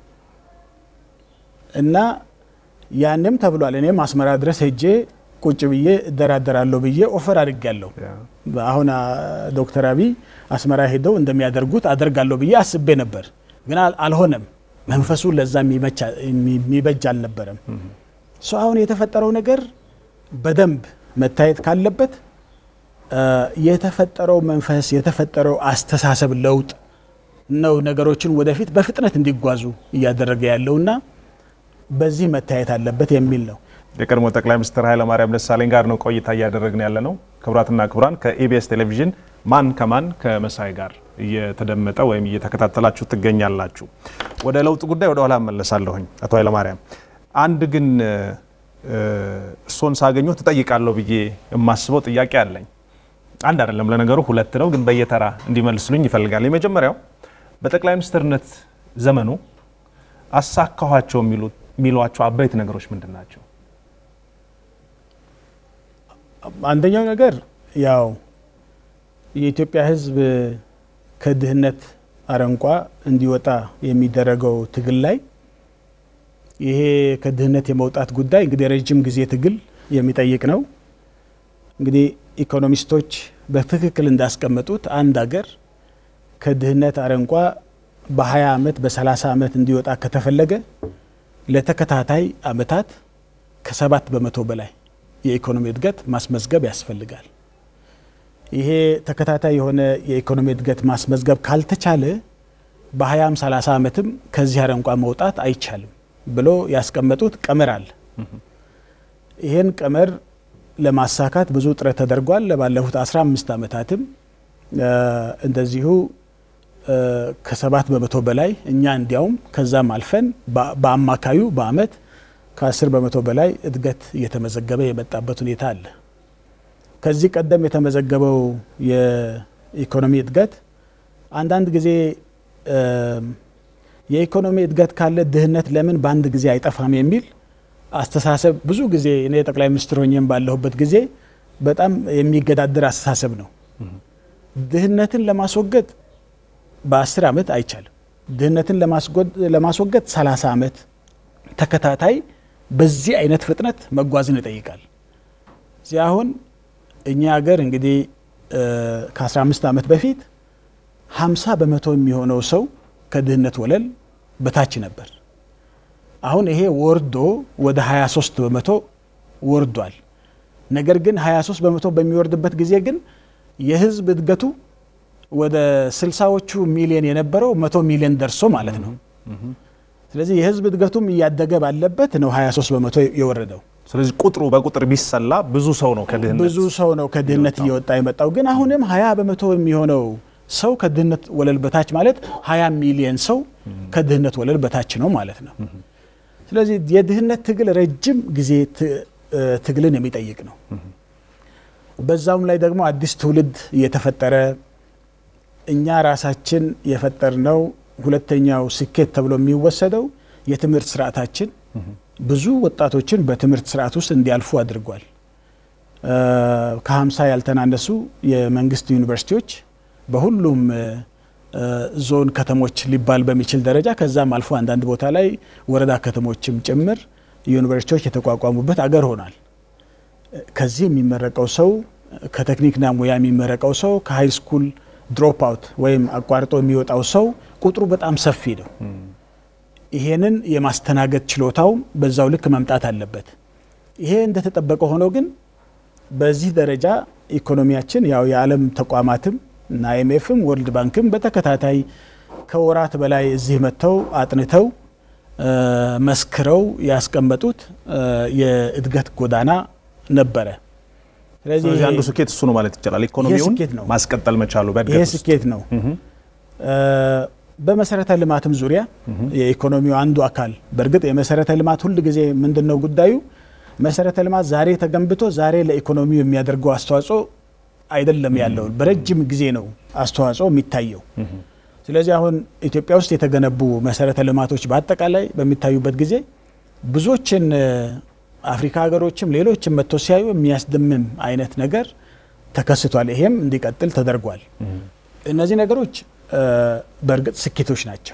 እና ያንም ተብሏል። እኔም አስመራ ድረስ ሄጄ ቁጭ ብዬ እደራደራለሁ ብዬ ኦፈር አድርጌያለሁ። አሁን ዶክተር አብይ አስመራ ሄደው እንደሚያደርጉት አደርጋለሁ ብዬ አስቤ ነበር፣ ግን አልሆነም። መንፈሱ ለዛ የሚበጅ አልነበረም። ሶ አሁን የተፈጠረው ነገር በደንብ መታየት ካለበት የተፈጠረው መንፈስ የተፈጠረው አስተሳሰብ ለውጥ ነው ነገሮችን ወደፊት በፍጥነት እንዲጓዙ እያደረገ ያለውና በዚህ መታየት አለበት የሚል ነው። የቀድሞ ጠቅላይ ሚኒስትር ኃይለማርያም ደሳለኝ ጋር ነው ቆይታ እያደረግን ያለ ነው። ክቡራትና ክቡራን ከኢቢኤስ ቴሌቪዥን ማን ከማን ከመሳይ ጋር እየተደመጠ ወይም እየተከታተላችሁ ትገኛላችሁ። ወደ ለውጥ ጉዳይ ወደ ኋላ እመለሳለሁኝ። አቶ ኃይለማርያም አንድ ግን እርስዎን ሳገኘው ትጠይቃለሁ ብዬ የማስበው ጥያቄ አለኝ። አንድ አይደለም ለነገሩ ሁለት ነው፣ ግን በየተራ እንዲመልስሉኝ ይፈልጋል። የመጀመሪያው በጠቅላይ ሚኒስትርነት ዘመኑ አሳካኋቸው የሚሏቸው አበይት ነገሮች ምንድን ናቸው? አንደኛው ነገር ያው የኢትዮጵያ ሕዝብ ከድህነት አረንቋ እንዲወጣ የሚደረገው ትግል ላይ ይሄ ከድህነት የመውጣት ጉዳይ እንግዲህ ረጅም ጊዜ ትግል የሚጠይቅ ነው። እንግዲህ ኢኮኖሚስቶች በትክክል እንዳስቀመጡት አንድ ሀገር ከድህነት አረንቋ በ20 ዓመት በ30 ዓመት እንዲወጣ ከተፈለገ ለተከታታይ ዓመታት ከሰባት በመቶ በላይ የኢኮኖሚ እድገት ማስመዝገብ ያስፈልጋል። ይሄ ተከታታይ የሆነ የኢኮኖሚ እድገት ማስመዝገብ ካልተቻለ በ20 30 ዓመትም ከዚህ አረንቋ መውጣት አይቻልም ብሎ ያስቀመጡት ቀመር አለ። ይህን ቀመር ለማሳካት ብዙ ጥረት ተደርጓል። ለባለፉት 15 ዓመታትም እንደዚሁ ከሰባት በመቶ በላይ እኛ እንዲያውም ከዛም አልፈን በአማካዩ በአመት ከ10 በመቶ በላይ እድገት እየተመዘገበ የመጣበት ሁኔታ አለ። ከዚህ ቀደም የተመዘገበው የኢኮኖሚ እድገት አንዳንድ ጊዜ የኢኮኖሚ እድገት ካለ ድህነት ለምን በአንድ ጊዜ አይጠፋም የሚል አስተሳሰብ ብዙ ጊዜ እኔ ጠቅላይ ሚኒስትር ሆኜም ባለሁበት ጊዜ በጣም የሚገዳደር አስተሳሰብ ነው። ድህነትን ለማስወገድ በአስር ዓመት አይቻልም። ድህነትን ለማስወገድ ሰላሳ ዓመት ተከታታይ በዚህ አይነት ፍጥነት መጓዝን ይጠይቃል። እዚህ አሁን እኛ ሀገር እንግዲህ ከ15 ዓመት በፊት 50 በመቶ የሚሆነው ሰው ከድህነት ወለል በታች ነበር። አሁን ይሄ ወርዶ ወደ 23 በመቶ ወርዷል። ነገር ግን 23 በመቶ በሚወርድበት ጊዜ ግን የህዝብ እድገቱ ወደ ስልሳዎቹ ሚሊዮን የነበረው መቶ ሚሊዮን ደርሶ ማለት ነው። ስለዚህ የህዝብ እድገቱም እያደገ ባለበት ነው 23 በመቶ የወረደው። ስለዚህ ቁጥሩ በቁጥር ቢሰላ ብዙ ሰው ነው ከድህነት ብዙ ሰው ነው ከድህነት እየወጣ የመጣው። ግን አሁንም 20 በመቶ የሚሆነው ሰው ከድህነት ወለል በታች ማለት 20 ሚሊዮን ሰው ከድህነት ወለል በታች ነው ማለት ነው። ስለዚህ የድህነት ትግል ረጅም ጊዜ ትግልን የሚጠይቅ ነው። በዛውም ላይ ደግሞ አዲስ ትውልድ እየተፈጠረ እኛ ራሳችን የፈጠርነው ሁለተኛው ስኬት ተብሎ የሚወሰደው የትምህርት ስርዓታችን ብዙ ወጣቶችን በትምህርት ስርዓት ውስጥ እንዲያልፉ አድርጓል። ከሀምሳ ያልተናነሱ የመንግስት ዩኒቨርሲቲዎች በሁሉም ዞን ከተሞች ሊባል በሚችል ደረጃ ከዛም አልፎ አንዳንድ ቦታ ላይ ወረዳ ከተሞችም ጭምር ዩኒቨርሲቲዎች የተቋቋሙበት አገር ሆኗል። ከዚህ የሚመረቀው ሰው ከቴክኒክና ሙያ የሚመረቀው ሰው ከሀይ ስኩል ድሮፕ አውት ወይም አቋርጦ የሚወጣው ሰው ቁጥሩ በጣም ሰፊ ነው። ይሄንን የማስተናገድ ችሎታው በዛው ልክ መምጣት አለበት። ይሄ እንደተጠበቀ ሆኖ ግን በዚህ ደረጃ ኢኮኖሚያችን ያው የዓለም ተቋማትም እና አይኤምኤፍም ወርልድ ባንክም በተከታታይ ከወራት በላይ እዚህ መጥተው አጥንተው መስክረው ያስቀመጡት የእድገት ጎዳና ነበረ። ስለዚህ አንዱ ስኬት እሱ ነው ማለት ይቻላል። ኢኮኖሚውን ስኬት ነው። ማስቀጠል መቻሉ ይሄ በእድገት ውስጥ ስኬት ነው። በመሰረተ ልማትም ዙሪያ የኢኮኖሚው አንዱ አካል በእርግጥ የመሰረተ ልማት ሁል ጊዜ ምንድን ነው ጉዳዩ መሰረተ ልማት ዛሬ ተገንብቶ ዛሬ ለኢኮኖሚው የሚያደርገው አስተዋጽኦ አይደለም ያለው በረጅም ጊዜ ነው አስተዋጽኦ የሚታየው። ስለዚህ አሁን ኢትዮጵያ ውስጥ የተገነቡ መሰረተ ልማቶች በአጠቃላይ በሚታዩበት ጊዜ ብዙዎችን አፍሪካ ሀገሮችም ሌሎችም መጥቶ ሲያዩ የሚያስደምም አይነት ነገር ተከስቷል። ይሄም እንዲቀጥል ተደርጓል። እነዚህ ነገሮች በእርግጥ ስኬቶች ናቸው።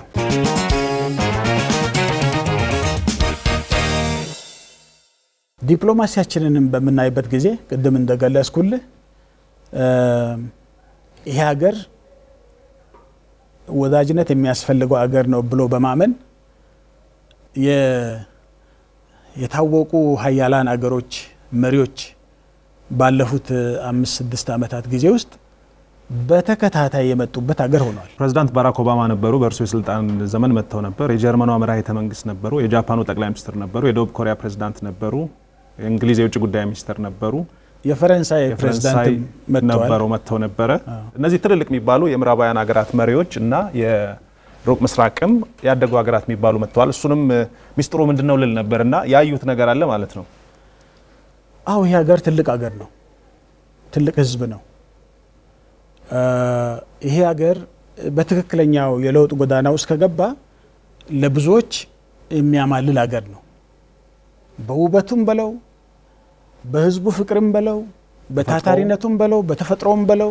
ዲፕሎማሲያችንንም በምናይበት ጊዜ ቅድም እንደገለጽኩልህ ይሄ ሀገር ወዳጅነት የሚያስፈልገው ሀገር ነው ብሎ በማመን የታወቁ ሀያላን አገሮች መሪዎች ባለፉት አምስት ስድስት ዓመታት ጊዜ ውስጥ በተከታታይ የመጡበት ሀገር ሆኗል። ፕሬዚዳንት ባራክ ኦባማ ነበሩ። በእርሱ የስልጣን ዘመን መጥተው ነበር። የጀርመኗ መራሄተ መንግስት ነበሩ። የጃፓኑ ጠቅላይ ሚኒስትር ነበሩ። የደቡብ ኮሪያ ፕሬዚዳንት ነበሩ። የእንግሊዝ የውጭ ጉዳይ ሚኒስትር ነበሩ። የፈረንሳይ የፈረንሳይ ፕሬዚዳንት ነበሩ መጥተው ነበረ። እነዚህ ትልልቅ የሚባሉ የምዕራባውያን ሀገራት መሪዎች እና የሩቅ ምስራቅም ያደጉ ሀገራት የሚባሉ መጥተዋል። እሱንም ሚስጥሩ ምንድን ነው ልል ነበር እና ያዩት ነገር አለ ማለት ነው። አዎ ይህ ሀገር ትልቅ ሀገር ነው። ትልቅ ህዝብ ነው። ይሄ ሀገር በትክክለኛው የለውጥ ጎዳና ውስጥ ከገባ ለብዙዎች የሚያማልል ሀገር ነው። በውበቱም በለው በህዝቡ ፍቅርም በለው በታታሪነቱም በለው በተፈጥሮም በለው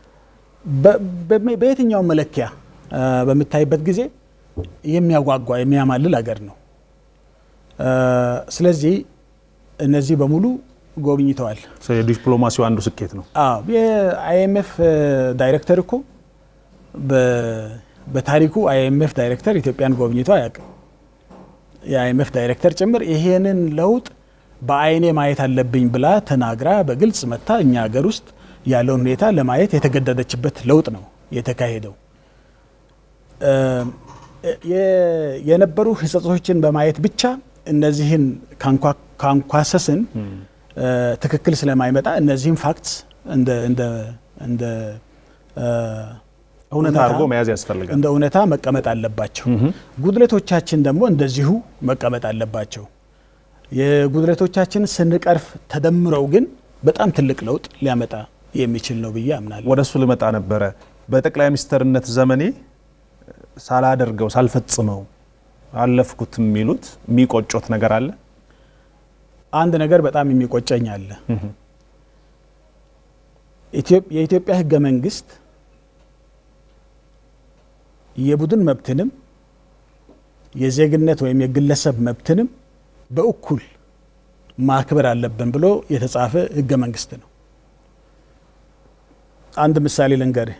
በየትኛው መለኪያ በምታይበት ጊዜ የሚያጓጓ የሚያማልል ሀገር ነው። ስለዚህ እነዚህ በሙሉ ጎብኝተዋል። የዲፕሎማሲው አንዱ ስኬት ነው። አዎ የአይኤምኤፍ ዳይሬክተር እኮ በታሪኩ አይኤምኤፍ ዳይሬክተር ኢትዮጵያን ጎብኝቶ አያውቅም። የአይኤምኤፍ ዳይሬክተር ጭምር ይሄንን ለውጥ በአይኔ ማየት አለብኝ ብላ ተናግራ በግልጽ መታ እኛ ሀገር ውስጥ ያለውን ሁኔታ ለማየት የተገደደችበት ለውጥ ነው የተካሄደው። የነበሩ ህጸጾችን በማየት ብቻ እነዚህን ካንኳሰስን ትክክል ስለማይመጣ እነዚህም ፋክትስ እንደ እውነታ አድርጎ መያዝ ያስፈልጋል። እንደ እውነታ መቀመጥ አለባቸው። ጉድለቶቻችን ደግሞ እንደዚሁ መቀመጥ አለባቸው። የጉድለቶቻችን ስንቀርፍ ተደምረው ግን በጣም ትልቅ ለውጥ ሊያመጣ የሚችል ነው ብዬ አምናለሁ። ወደ እሱ ልመጣ ነበረ። በጠቅላይ ሚኒስትርነት ዘመኔ ሳላደርገው ሳልፈጽመው አለፍኩት የሚሉት የሚቆጮት ነገር አለ? አንድ ነገር በጣም የሚቆጨኝ አለ። የኢትዮጵያ ህገ መንግስት የቡድን መብትንም የዜግነት ወይም የግለሰብ መብትንም በእኩል ማክበር አለብን ብሎ የተጻፈ ህገ መንግስት ነው። አንድ ምሳሌ ልንገርህ።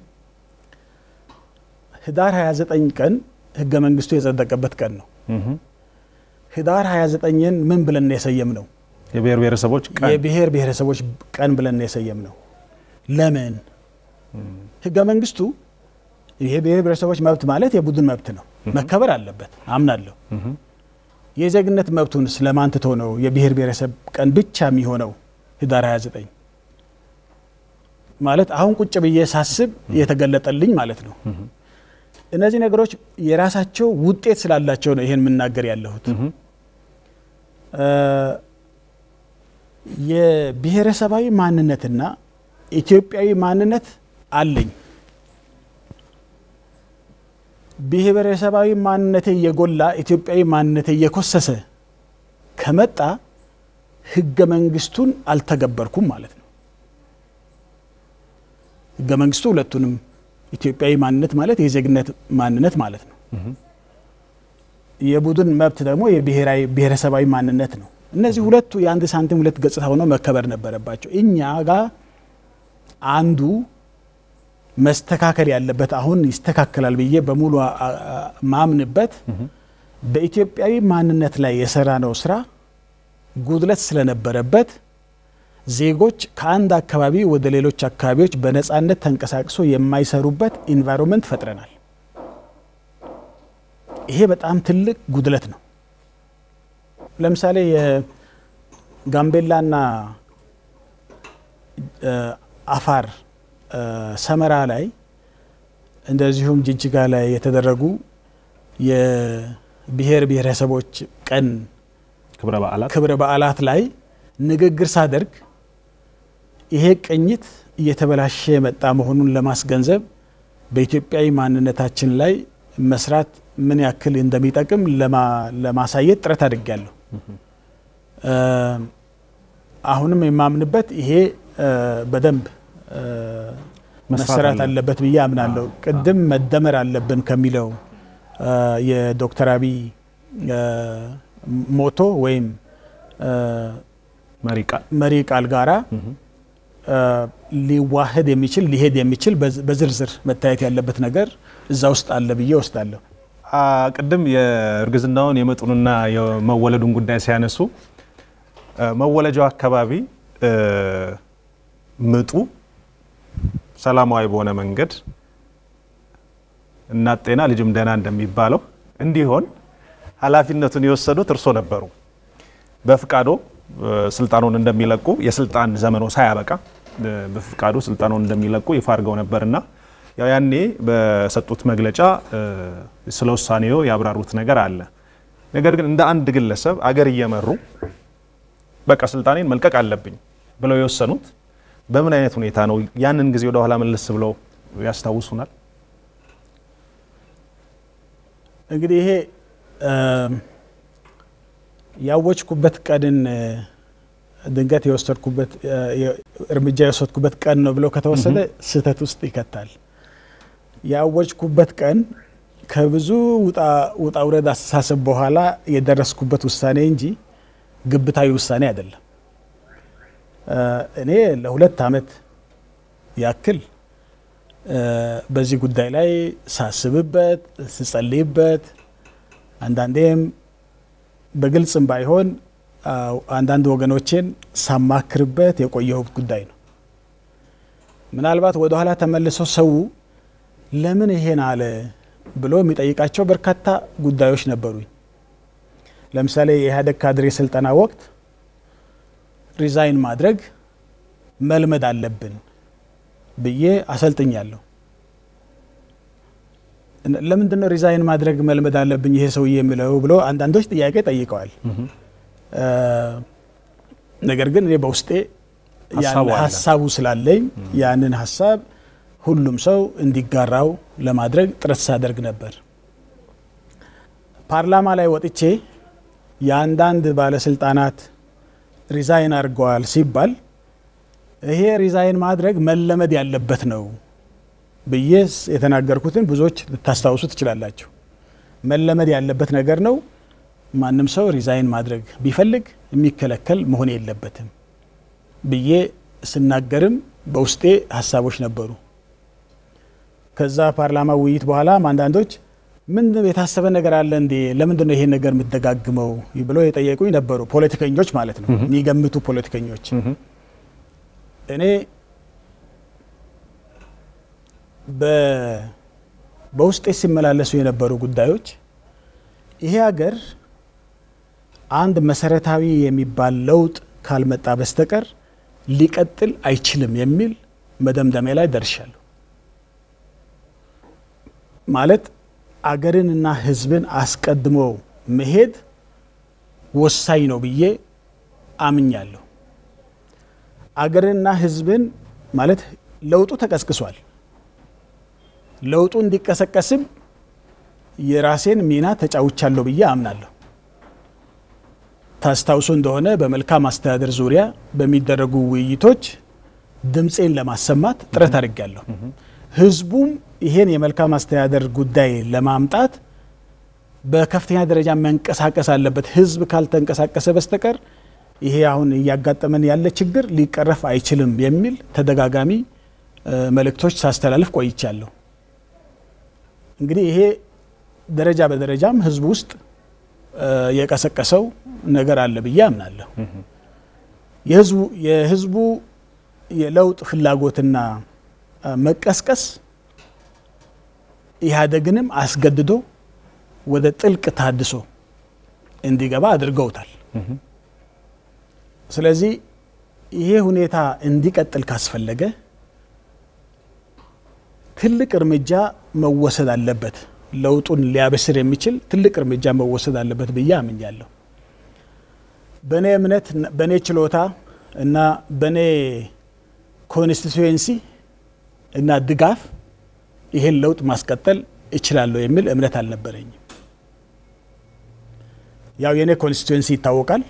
ህዳር 29 ቀን ህገ መንግስቱ የጸደቀበት ቀን ነው። ህዳር 29ን ምን ብለን የሰየም ነው? የብሔር ብሔረሰቦች ቀን የብሔር ብሔረሰቦች ቀን ብለን የሰየም ነው። ለምን? ህገ መንግስቱ ይሄ ብሔር ብሔረሰቦች መብት ማለት የቡድን መብት ነው፣ መከበር አለበት አምናለሁ። የዜግነት መብቱን ስለማን ትቶ ነው የብሔር ብሔረሰብ ቀን ብቻ የሚሆነው ህዳር 29 ማለት አሁን ቁጭ ብዬ ሳስብ የተገለጠልኝ ማለት ነው። እነዚህ ነገሮች የራሳቸው ውጤት ስላላቸው ነው ይሄን የምናገር ያለሁት። የብሔረሰባዊ ማንነትና ኢትዮጵያዊ ማንነት አለኝ። ብሔረሰባዊ ማንነቴ እየጎላ ኢትዮጵያዊ ማንነቴ እየኮሰሰ ከመጣ ህገ መንግስቱን አልተገበርኩም ማለት ነው። ህገ መንግስቱ ሁለቱንም ኢትዮጵያዊ ማንነት ማለት የዜግነት ማንነት ማለት ነው። የቡድን መብት ደግሞ የብሔራዊ ብሔረሰባዊ ማንነት ነው። እነዚህ ሁለቱ የአንድ ሳንቲም ሁለት ገጽታ ሆነው መከበር ነበረባቸው። እኛ ጋር አንዱ መስተካከል ያለበት አሁን ይስተካከላል ብዬ በሙሉ ማምንበት በኢትዮጵያዊ ማንነት ላይ የሰራ ነው ስራ ጉድለት ስለነበረበት ዜጎች ከአንድ አካባቢ ወደ ሌሎች አካባቢዎች በነፃነት ተንቀሳቅሶ የማይሰሩበት ኢንቫይሮንመንት ፈጥረናል። ይሄ በጣም ትልቅ ጉድለት ነው። ለምሳሌ የጋምቤላና አፋር ሰመራ ላይ እንደዚሁም ጅጅጋ ላይ የተደረጉ የብሔር ብሔረሰቦች ቀን ክብረ በዓላት ክብረ በዓላት ላይ ንግግር ሳደርግ ይሄ ቅኝት እየተበላሸ የመጣ መሆኑን ለማስገንዘብ በኢትዮጵያዊ ማንነታችን ላይ መስራት ምን ያክል እንደሚጠቅም ለማሳየት ጥረት አድርጊያለሁ። አሁንም የማምንበት ይሄ በደንብ መሰራት አለበት ብዬ አምናለሁ። ቅድም መደመር አለብን ከሚለው የዶክተር አብይ ሞቶ ወይም መሪ ቃል ጋራ ሊዋህድ የሚችል ሊሄድ የሚችል በዝርዝር መታየት ያለበት ነገር እዛ ውስጥ አለ ብዬ ወስዳለሁ። ቅድም የእርግዝናውን የምጡንና የመወለዱን ጉዳይ ሲያነሱ መወለጃው አካባቢ ምጡ ሰላማዊ በሆነ መንገድ እናት ጤና ልጅም ደህና እንደሚባለው እንዲሆን ኃላፊነቱን የወሰዱት እርሶ ነበሩ። በፍቃዶ ስልጣኑን እንደሚለቁ የስልጣን ዘመኖ ሳያበቃ በፍቃዱ ስልጣኑን እንደሚለቁ ይፋ አድርገው ነበርና ያው ያኔ በሰጡት መግለጫ ስለ ውሳኔው ያብራሩት ነገር አለ። ነገር ግን እንደ አንድ ግለሰብ አገር እየመሩ በቃ ስልጣኔን መልቀቅ አለብኝ ብለው የወሰኑት በምን አይነት ሁኔታ ነው? ያንን ጊዜ ወደ ኋላ መለስ ብለው ያስታውሱናል? እንግዲህ ይሄ ያወጅኩበት ቀንን ድንገት የወሰድኩበት እርምጃ የወሰድኩበት ቀን ነው ብለው ከተወሰደ ስህተት ውስጥ ይከታል። ያወጅኩበት ቀን ከብዙ ውጣ ውረድ አስተሳሰብ በኋላ የደረስኩበት ውሳኔ እንጂ ግብታዊ ውሳኔ አይደለም። እኔ ለሁለት ዓመት ያክል በዚህ ጉዳይ ላይ ሳስብበት፣ ስጸልይበት አንዳንዴም በግልጽም ባይሆን አንዳንድ ወገኖቼን ሳማክርበት የቆየሁት ጉዳይ ነው። ምናልባት ወደ ኋላ ተመልሶ ሰው ለምን ይሄን አለ ብሎ የሚጠይቃቸው በርካታ ጉዳዮች ነበሩኝ። ለምሳሌ የኢህአዴግ ካድሬ ስልጠና ወቅት ሪዛይን ማድረግ መልመድ አለብን ብዬ አሰልጥኛለሁ። ለምንድን ነው ሪዛይን ማድረግ መልመድ አለብኝ ይሄ ሰውዬ የሚለው ብሎ አንዳንዶች ጥያቄ ጠይቀዋል። ነገር ግን እኔ በውስጤ ሀሳቡ ስላለኝ ያንን ሀሳብ ሁሉም ሰው እንዲጋራው ለማድረግ ጥረት ሳደርግ ነበር። ፓርላማ ላይ ወጥቼ የአንዳንድ ባለስልጣናት ሪዛይን አድርገዋል ሲባል ይሄ ሪዛይን ማድረግ መለመድ ያለበት ነው ብዬ የተናገርኩትን ብዙዎች ልታስታውሱ ትችላላችሁ። መለመድ ያለበት ነገር ነው። ማንም ሰው ሪዛይን ማድረግ ቢፈልግ የሚከለከል መሆን የለበትም ብዬ ስናገርም በውስጤ ሀሳቦች ነበሩ። ከዛ ፓርላማ ውይይት በኋላ አንዳንዶች ምን የታሰበ ነገር አለ እንዴ? ለምንድን ነው ይሄን ነገር የምትደጋግመው ብለው የጠየቁኝ ነበሩ። ፖለቲከኞች ማለት ነው፣ የሚገምቱ ፖለቲከኞች። እኔ በውስጤ ሲመላለሱ የነበሩ ጉዳዮች ይሄ ሀገር አንድ መሰረታዊ የሚባል ለውጥ ካልመጣ በስተቀር ሊቀጥል አይችልም የሚል መደምደሚያ ላይ ደርሻለሁ። ማለት አገርንና ሕዝብን አስቀድሞ መሄድ ወሳኝ ነው ብዬ አምኛለሁ። አገርንና ሕዝብን ማለት ለውጡ ተቀስቅሷል። ለውጡ እንዲቀሰቀስም የራሴን ሚና ተጫውቻለሁ ብዬ አምናለሁ። ታስታውሱ እንደሆነ በመልካም አስተዳደር ዙሪያ በሚደረጉ ውይይቶች ድምፄን ለማሰማት ጥረት አድርጊያለሁ። ህዝቡም ይሄን የመልካም አስተዳደር ጉዳይ ለማምጣት በከፍተኛ ደረጃ መንቀሳቀስ አለበት። ህዝብ ካልተንቀሳቀሰ በስተቀር ይሄ አሁን እያጋጠመን ያለ ችግር ሊቀረፍ አይችልም የሚል ተደጋጋሚ መልእክቶች ሳስተላልፍ ቆይቻለሁ። እንግዲህ ይሄ ደረጃ በደረጃም ህዝቡ ውስጥ የቀሰቀሰው ነገር አለ ብዬ አምናለሁ። የህዝቡ የለውጥ ፍላጎትና መቀስቀስ ኢህአዴግንም አስገድዶ ወደ ጥልቅ ታድሶ እንዲገባ አድርገውታል። ስለዚህ ይሄ ሁኔታ እንዲቀጥል ካስፈለገ ትልቅ እርምጃ መወሰድ አለበት። ለውጡን ሊያበስር የሚችል ትልቅ እርምጃ መወሰድ አለበት ብዬ አምኛለሁ። በእኔ እምነት፣ በእኔ ችሎታ እና በእኔ ኮንስቲትዌንሲ እና ድጋፍ ይሄን ለውጥ ማስቀጠል እችላለሁ የሚል እምነት አልነበረኝም። ያው የእኔ ኮንስቲትዌንሲ ይታወቃል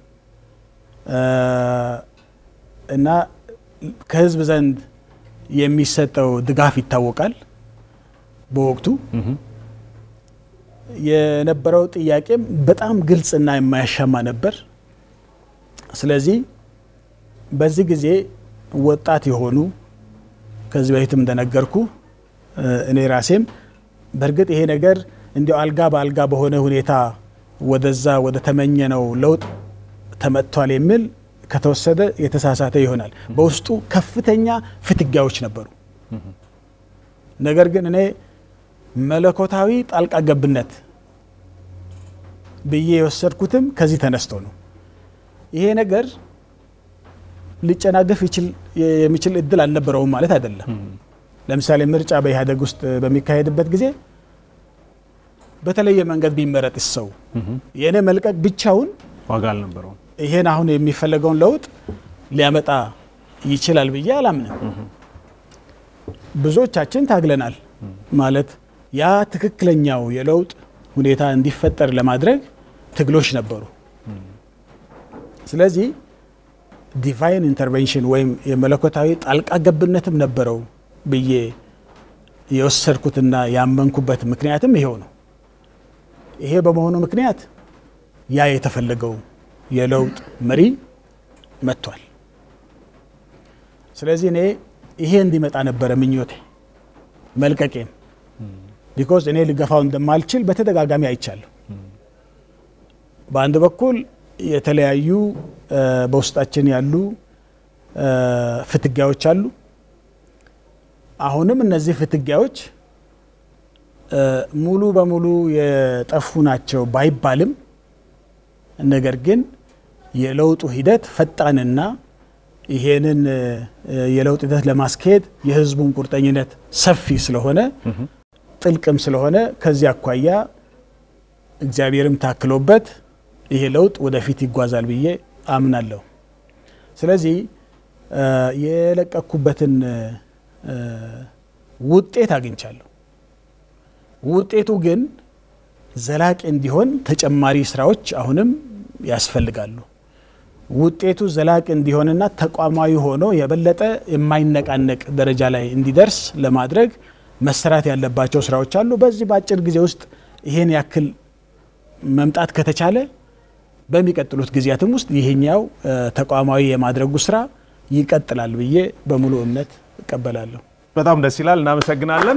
እና ከህዝብ ዘንድ የሚሰጠው ድጋፍ ይታወቃል። በወቅቱ የነበረው ጥያቄም በጣም ግልጽና የማያሻማ ነበር። ስለዚህ በዚህ ጊዜ ወጣት የሆኑ ከዚህ በፊትም እንደነገርኩ እኔ ራሴም በእርግጥ ይሄ ነገር እንዲያው አልጋ በአልጋ በሆነ ሁኔታ ወደዛ ወደ ተመኘነው ለውጥ ተመጥቷል የሚል ከተወሰደ የተሳሳተ ይሆናል። በውስጡ ከፍተኛ ፍትጊያዎች ነበሩ። ነገር ግን እኔ መለኮታዊ ጣልቃ ገብነት ብዬ የወሰድኩትም ከዚህ ተነስቶ ነው። ይሄ ነገር ሊጨናገፍ የሚችል እድል አልነበረውም ማለት አይደለም። ለምሳሌ ምርጫ በኢህአዴግ ውስጥ በሚካሄድበት ጊዜ በተለየ መንገድ ቢመረጥ ሰው የእኔ መልቀቅ ብቻውን ዋጋ አልነበረውም። ይሄን አሁን የሚፈለገውን ለውጥ ሊያመጣ ይችላል ብዬ አላምንም። ብዙዎቻችን ታግለናል። ማለት ያ ትክክለኛው የለውጥ ሁኔታ እንዲፈጠር ለማድረግ ትግሎች ነበሩ። ስለዚህ ዲቫይን ኢንተርቬንሽን ወይም የመለኮታዊ ጣልቃ ገብነትም ነበረው ብዬ የወሰድኩትና ያመንኩበት ምክንያትም ይሄው ነው። ይሄ በመሆኑ ምክንያት ያ የተፈለገው የለውጥ መሪ መጥቷል። ስለዚህ እኔ ይሄ እንዲመጣ ነበረ ምኞቴ መልቀቄም ቢኮዝ እኔ ልገፋው እንደማልችል በተደጋጋሚ አይቻለሁ። በአንድ በኩል የተለያዩ በውስጣችን ያሉ ፍትጊያዎች አሉ። አሁንም እነዚህ ፍትጊያዎች ሙሉ በሙሉ የጠፉ ናቸው ባይባልም ነገር ግን የለውጡ ሂደት ፈጣንና ይሄንን የለውጥ ሂደት ለማስካሄድ የሕዝቡን ቁርጠኝነት ሰፊ ስለሆነ ጥልቅም ስለሆነ ከዚህ አኳያ እግዚአብሔርም ታክሎበት ይሄ ለውጥ ወደፊት ይጓዛል ብዬ አምናለሁ። ስለዚህ የለቀኩበትን ውጤት አግኝቻለሁ። ውጤቱ ግን ዘላቂ እንዲሆን ተጨማሪ ስራዎች አሁንም ያስፈልጋሉ። ውጤቱ ዘላቂ እንዲሆንና ተቋማዊ ሆኖ የበለጠ የማይነቃነቅ ደረጃ ላይ እንዲደርስ ለማድረግ መሰራት ያለባቸው ስራዎች አሉ። በዚህ በአጭር ጊዜ ውስጥ ይሄን ያክል መምጣት ከተቻለ በሚቀጥሉት ጊዜያትም ውስጥ ይሄኛው ተቋማዊ የማድረጉ ስራ ይቀጥላል ብዬ በሙሉ እምነት እቀበላለሁ። በጣም ደስ ይላል። እናመሰግናለን።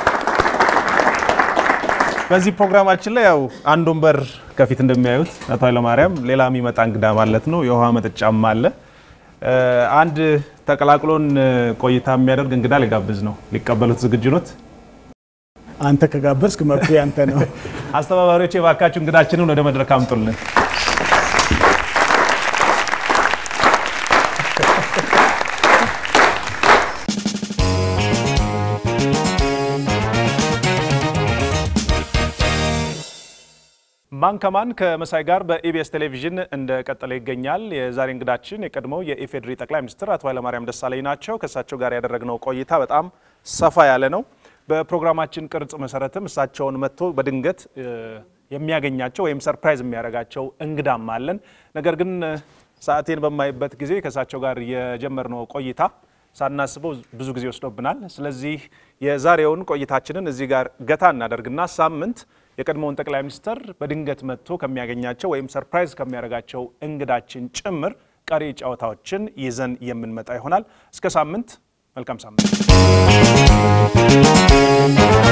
በዚህ ፕሮግራማችን ላይ ያው አንድ ወንበር ከፊት እንደሚያዩት አቶ ኃይለማርያም ሌላ የሚመጣ እንግዳ ማለት ነው። የውሃ መጠጫም አለ። አንድ ተቀላቅሎን ቆይታ የሚያደርግ እንግዳ ሊጋብዝ ነው። ሊቀበሉት ዝግጁ ኖት? አንተ ከጋበዝክ መብቱ ያንተ ነው። አስተባባሪዎች የባካችሁ እንግዳችንን ወደ መድረክ አምጡልን። ማን ከማን ከመሳይ ጋር በኢቢኤስ ቴሌቪዥን እንደቀጠለ ይገኛል። የዛሬ እንግዳችን የቀድሞው የኢፌዴሪ ጠቅላይ ሚኒስትር አቶ ኃይለማርያም ደሳለኝ ናቸው። ከእሳቸው ጋር ያደረግነው ቆይታ በጣም ሰፋ ያለ ነው። በፕሮግራማችን ቅርጽ መሰረትም እሳቸውን መጥቶ በድንገት የሚያገኛቸው ወይም ሰርፕራይዝ የሚያደርጋቸው እንግዳም አለን። ነገር ግን ሰዓቴን በማይበት ጊዜ ከእሳቸው ጋር የጀመርነው ቆይታ ሳናስበው ብዙ ጊዜ ወስዶብናል። ስለዚህ የዛሬውን ቆይታችንን እዚህ ጋር ገታ እናደርግና ሳምንት የቀድሞውን ጠቅላይ ሚኒስትር በድንገት መጥቶ ከሚያገኛቸው ወይም ሰርፕራይዝ ከሚያደርጋቸው እንግዳችን ጭምር ቀሪ ጨዋታዎችን ይዘን የምንመጣ ይሆናል። እስከ ሳምንት፣ መልካም ሳምንት።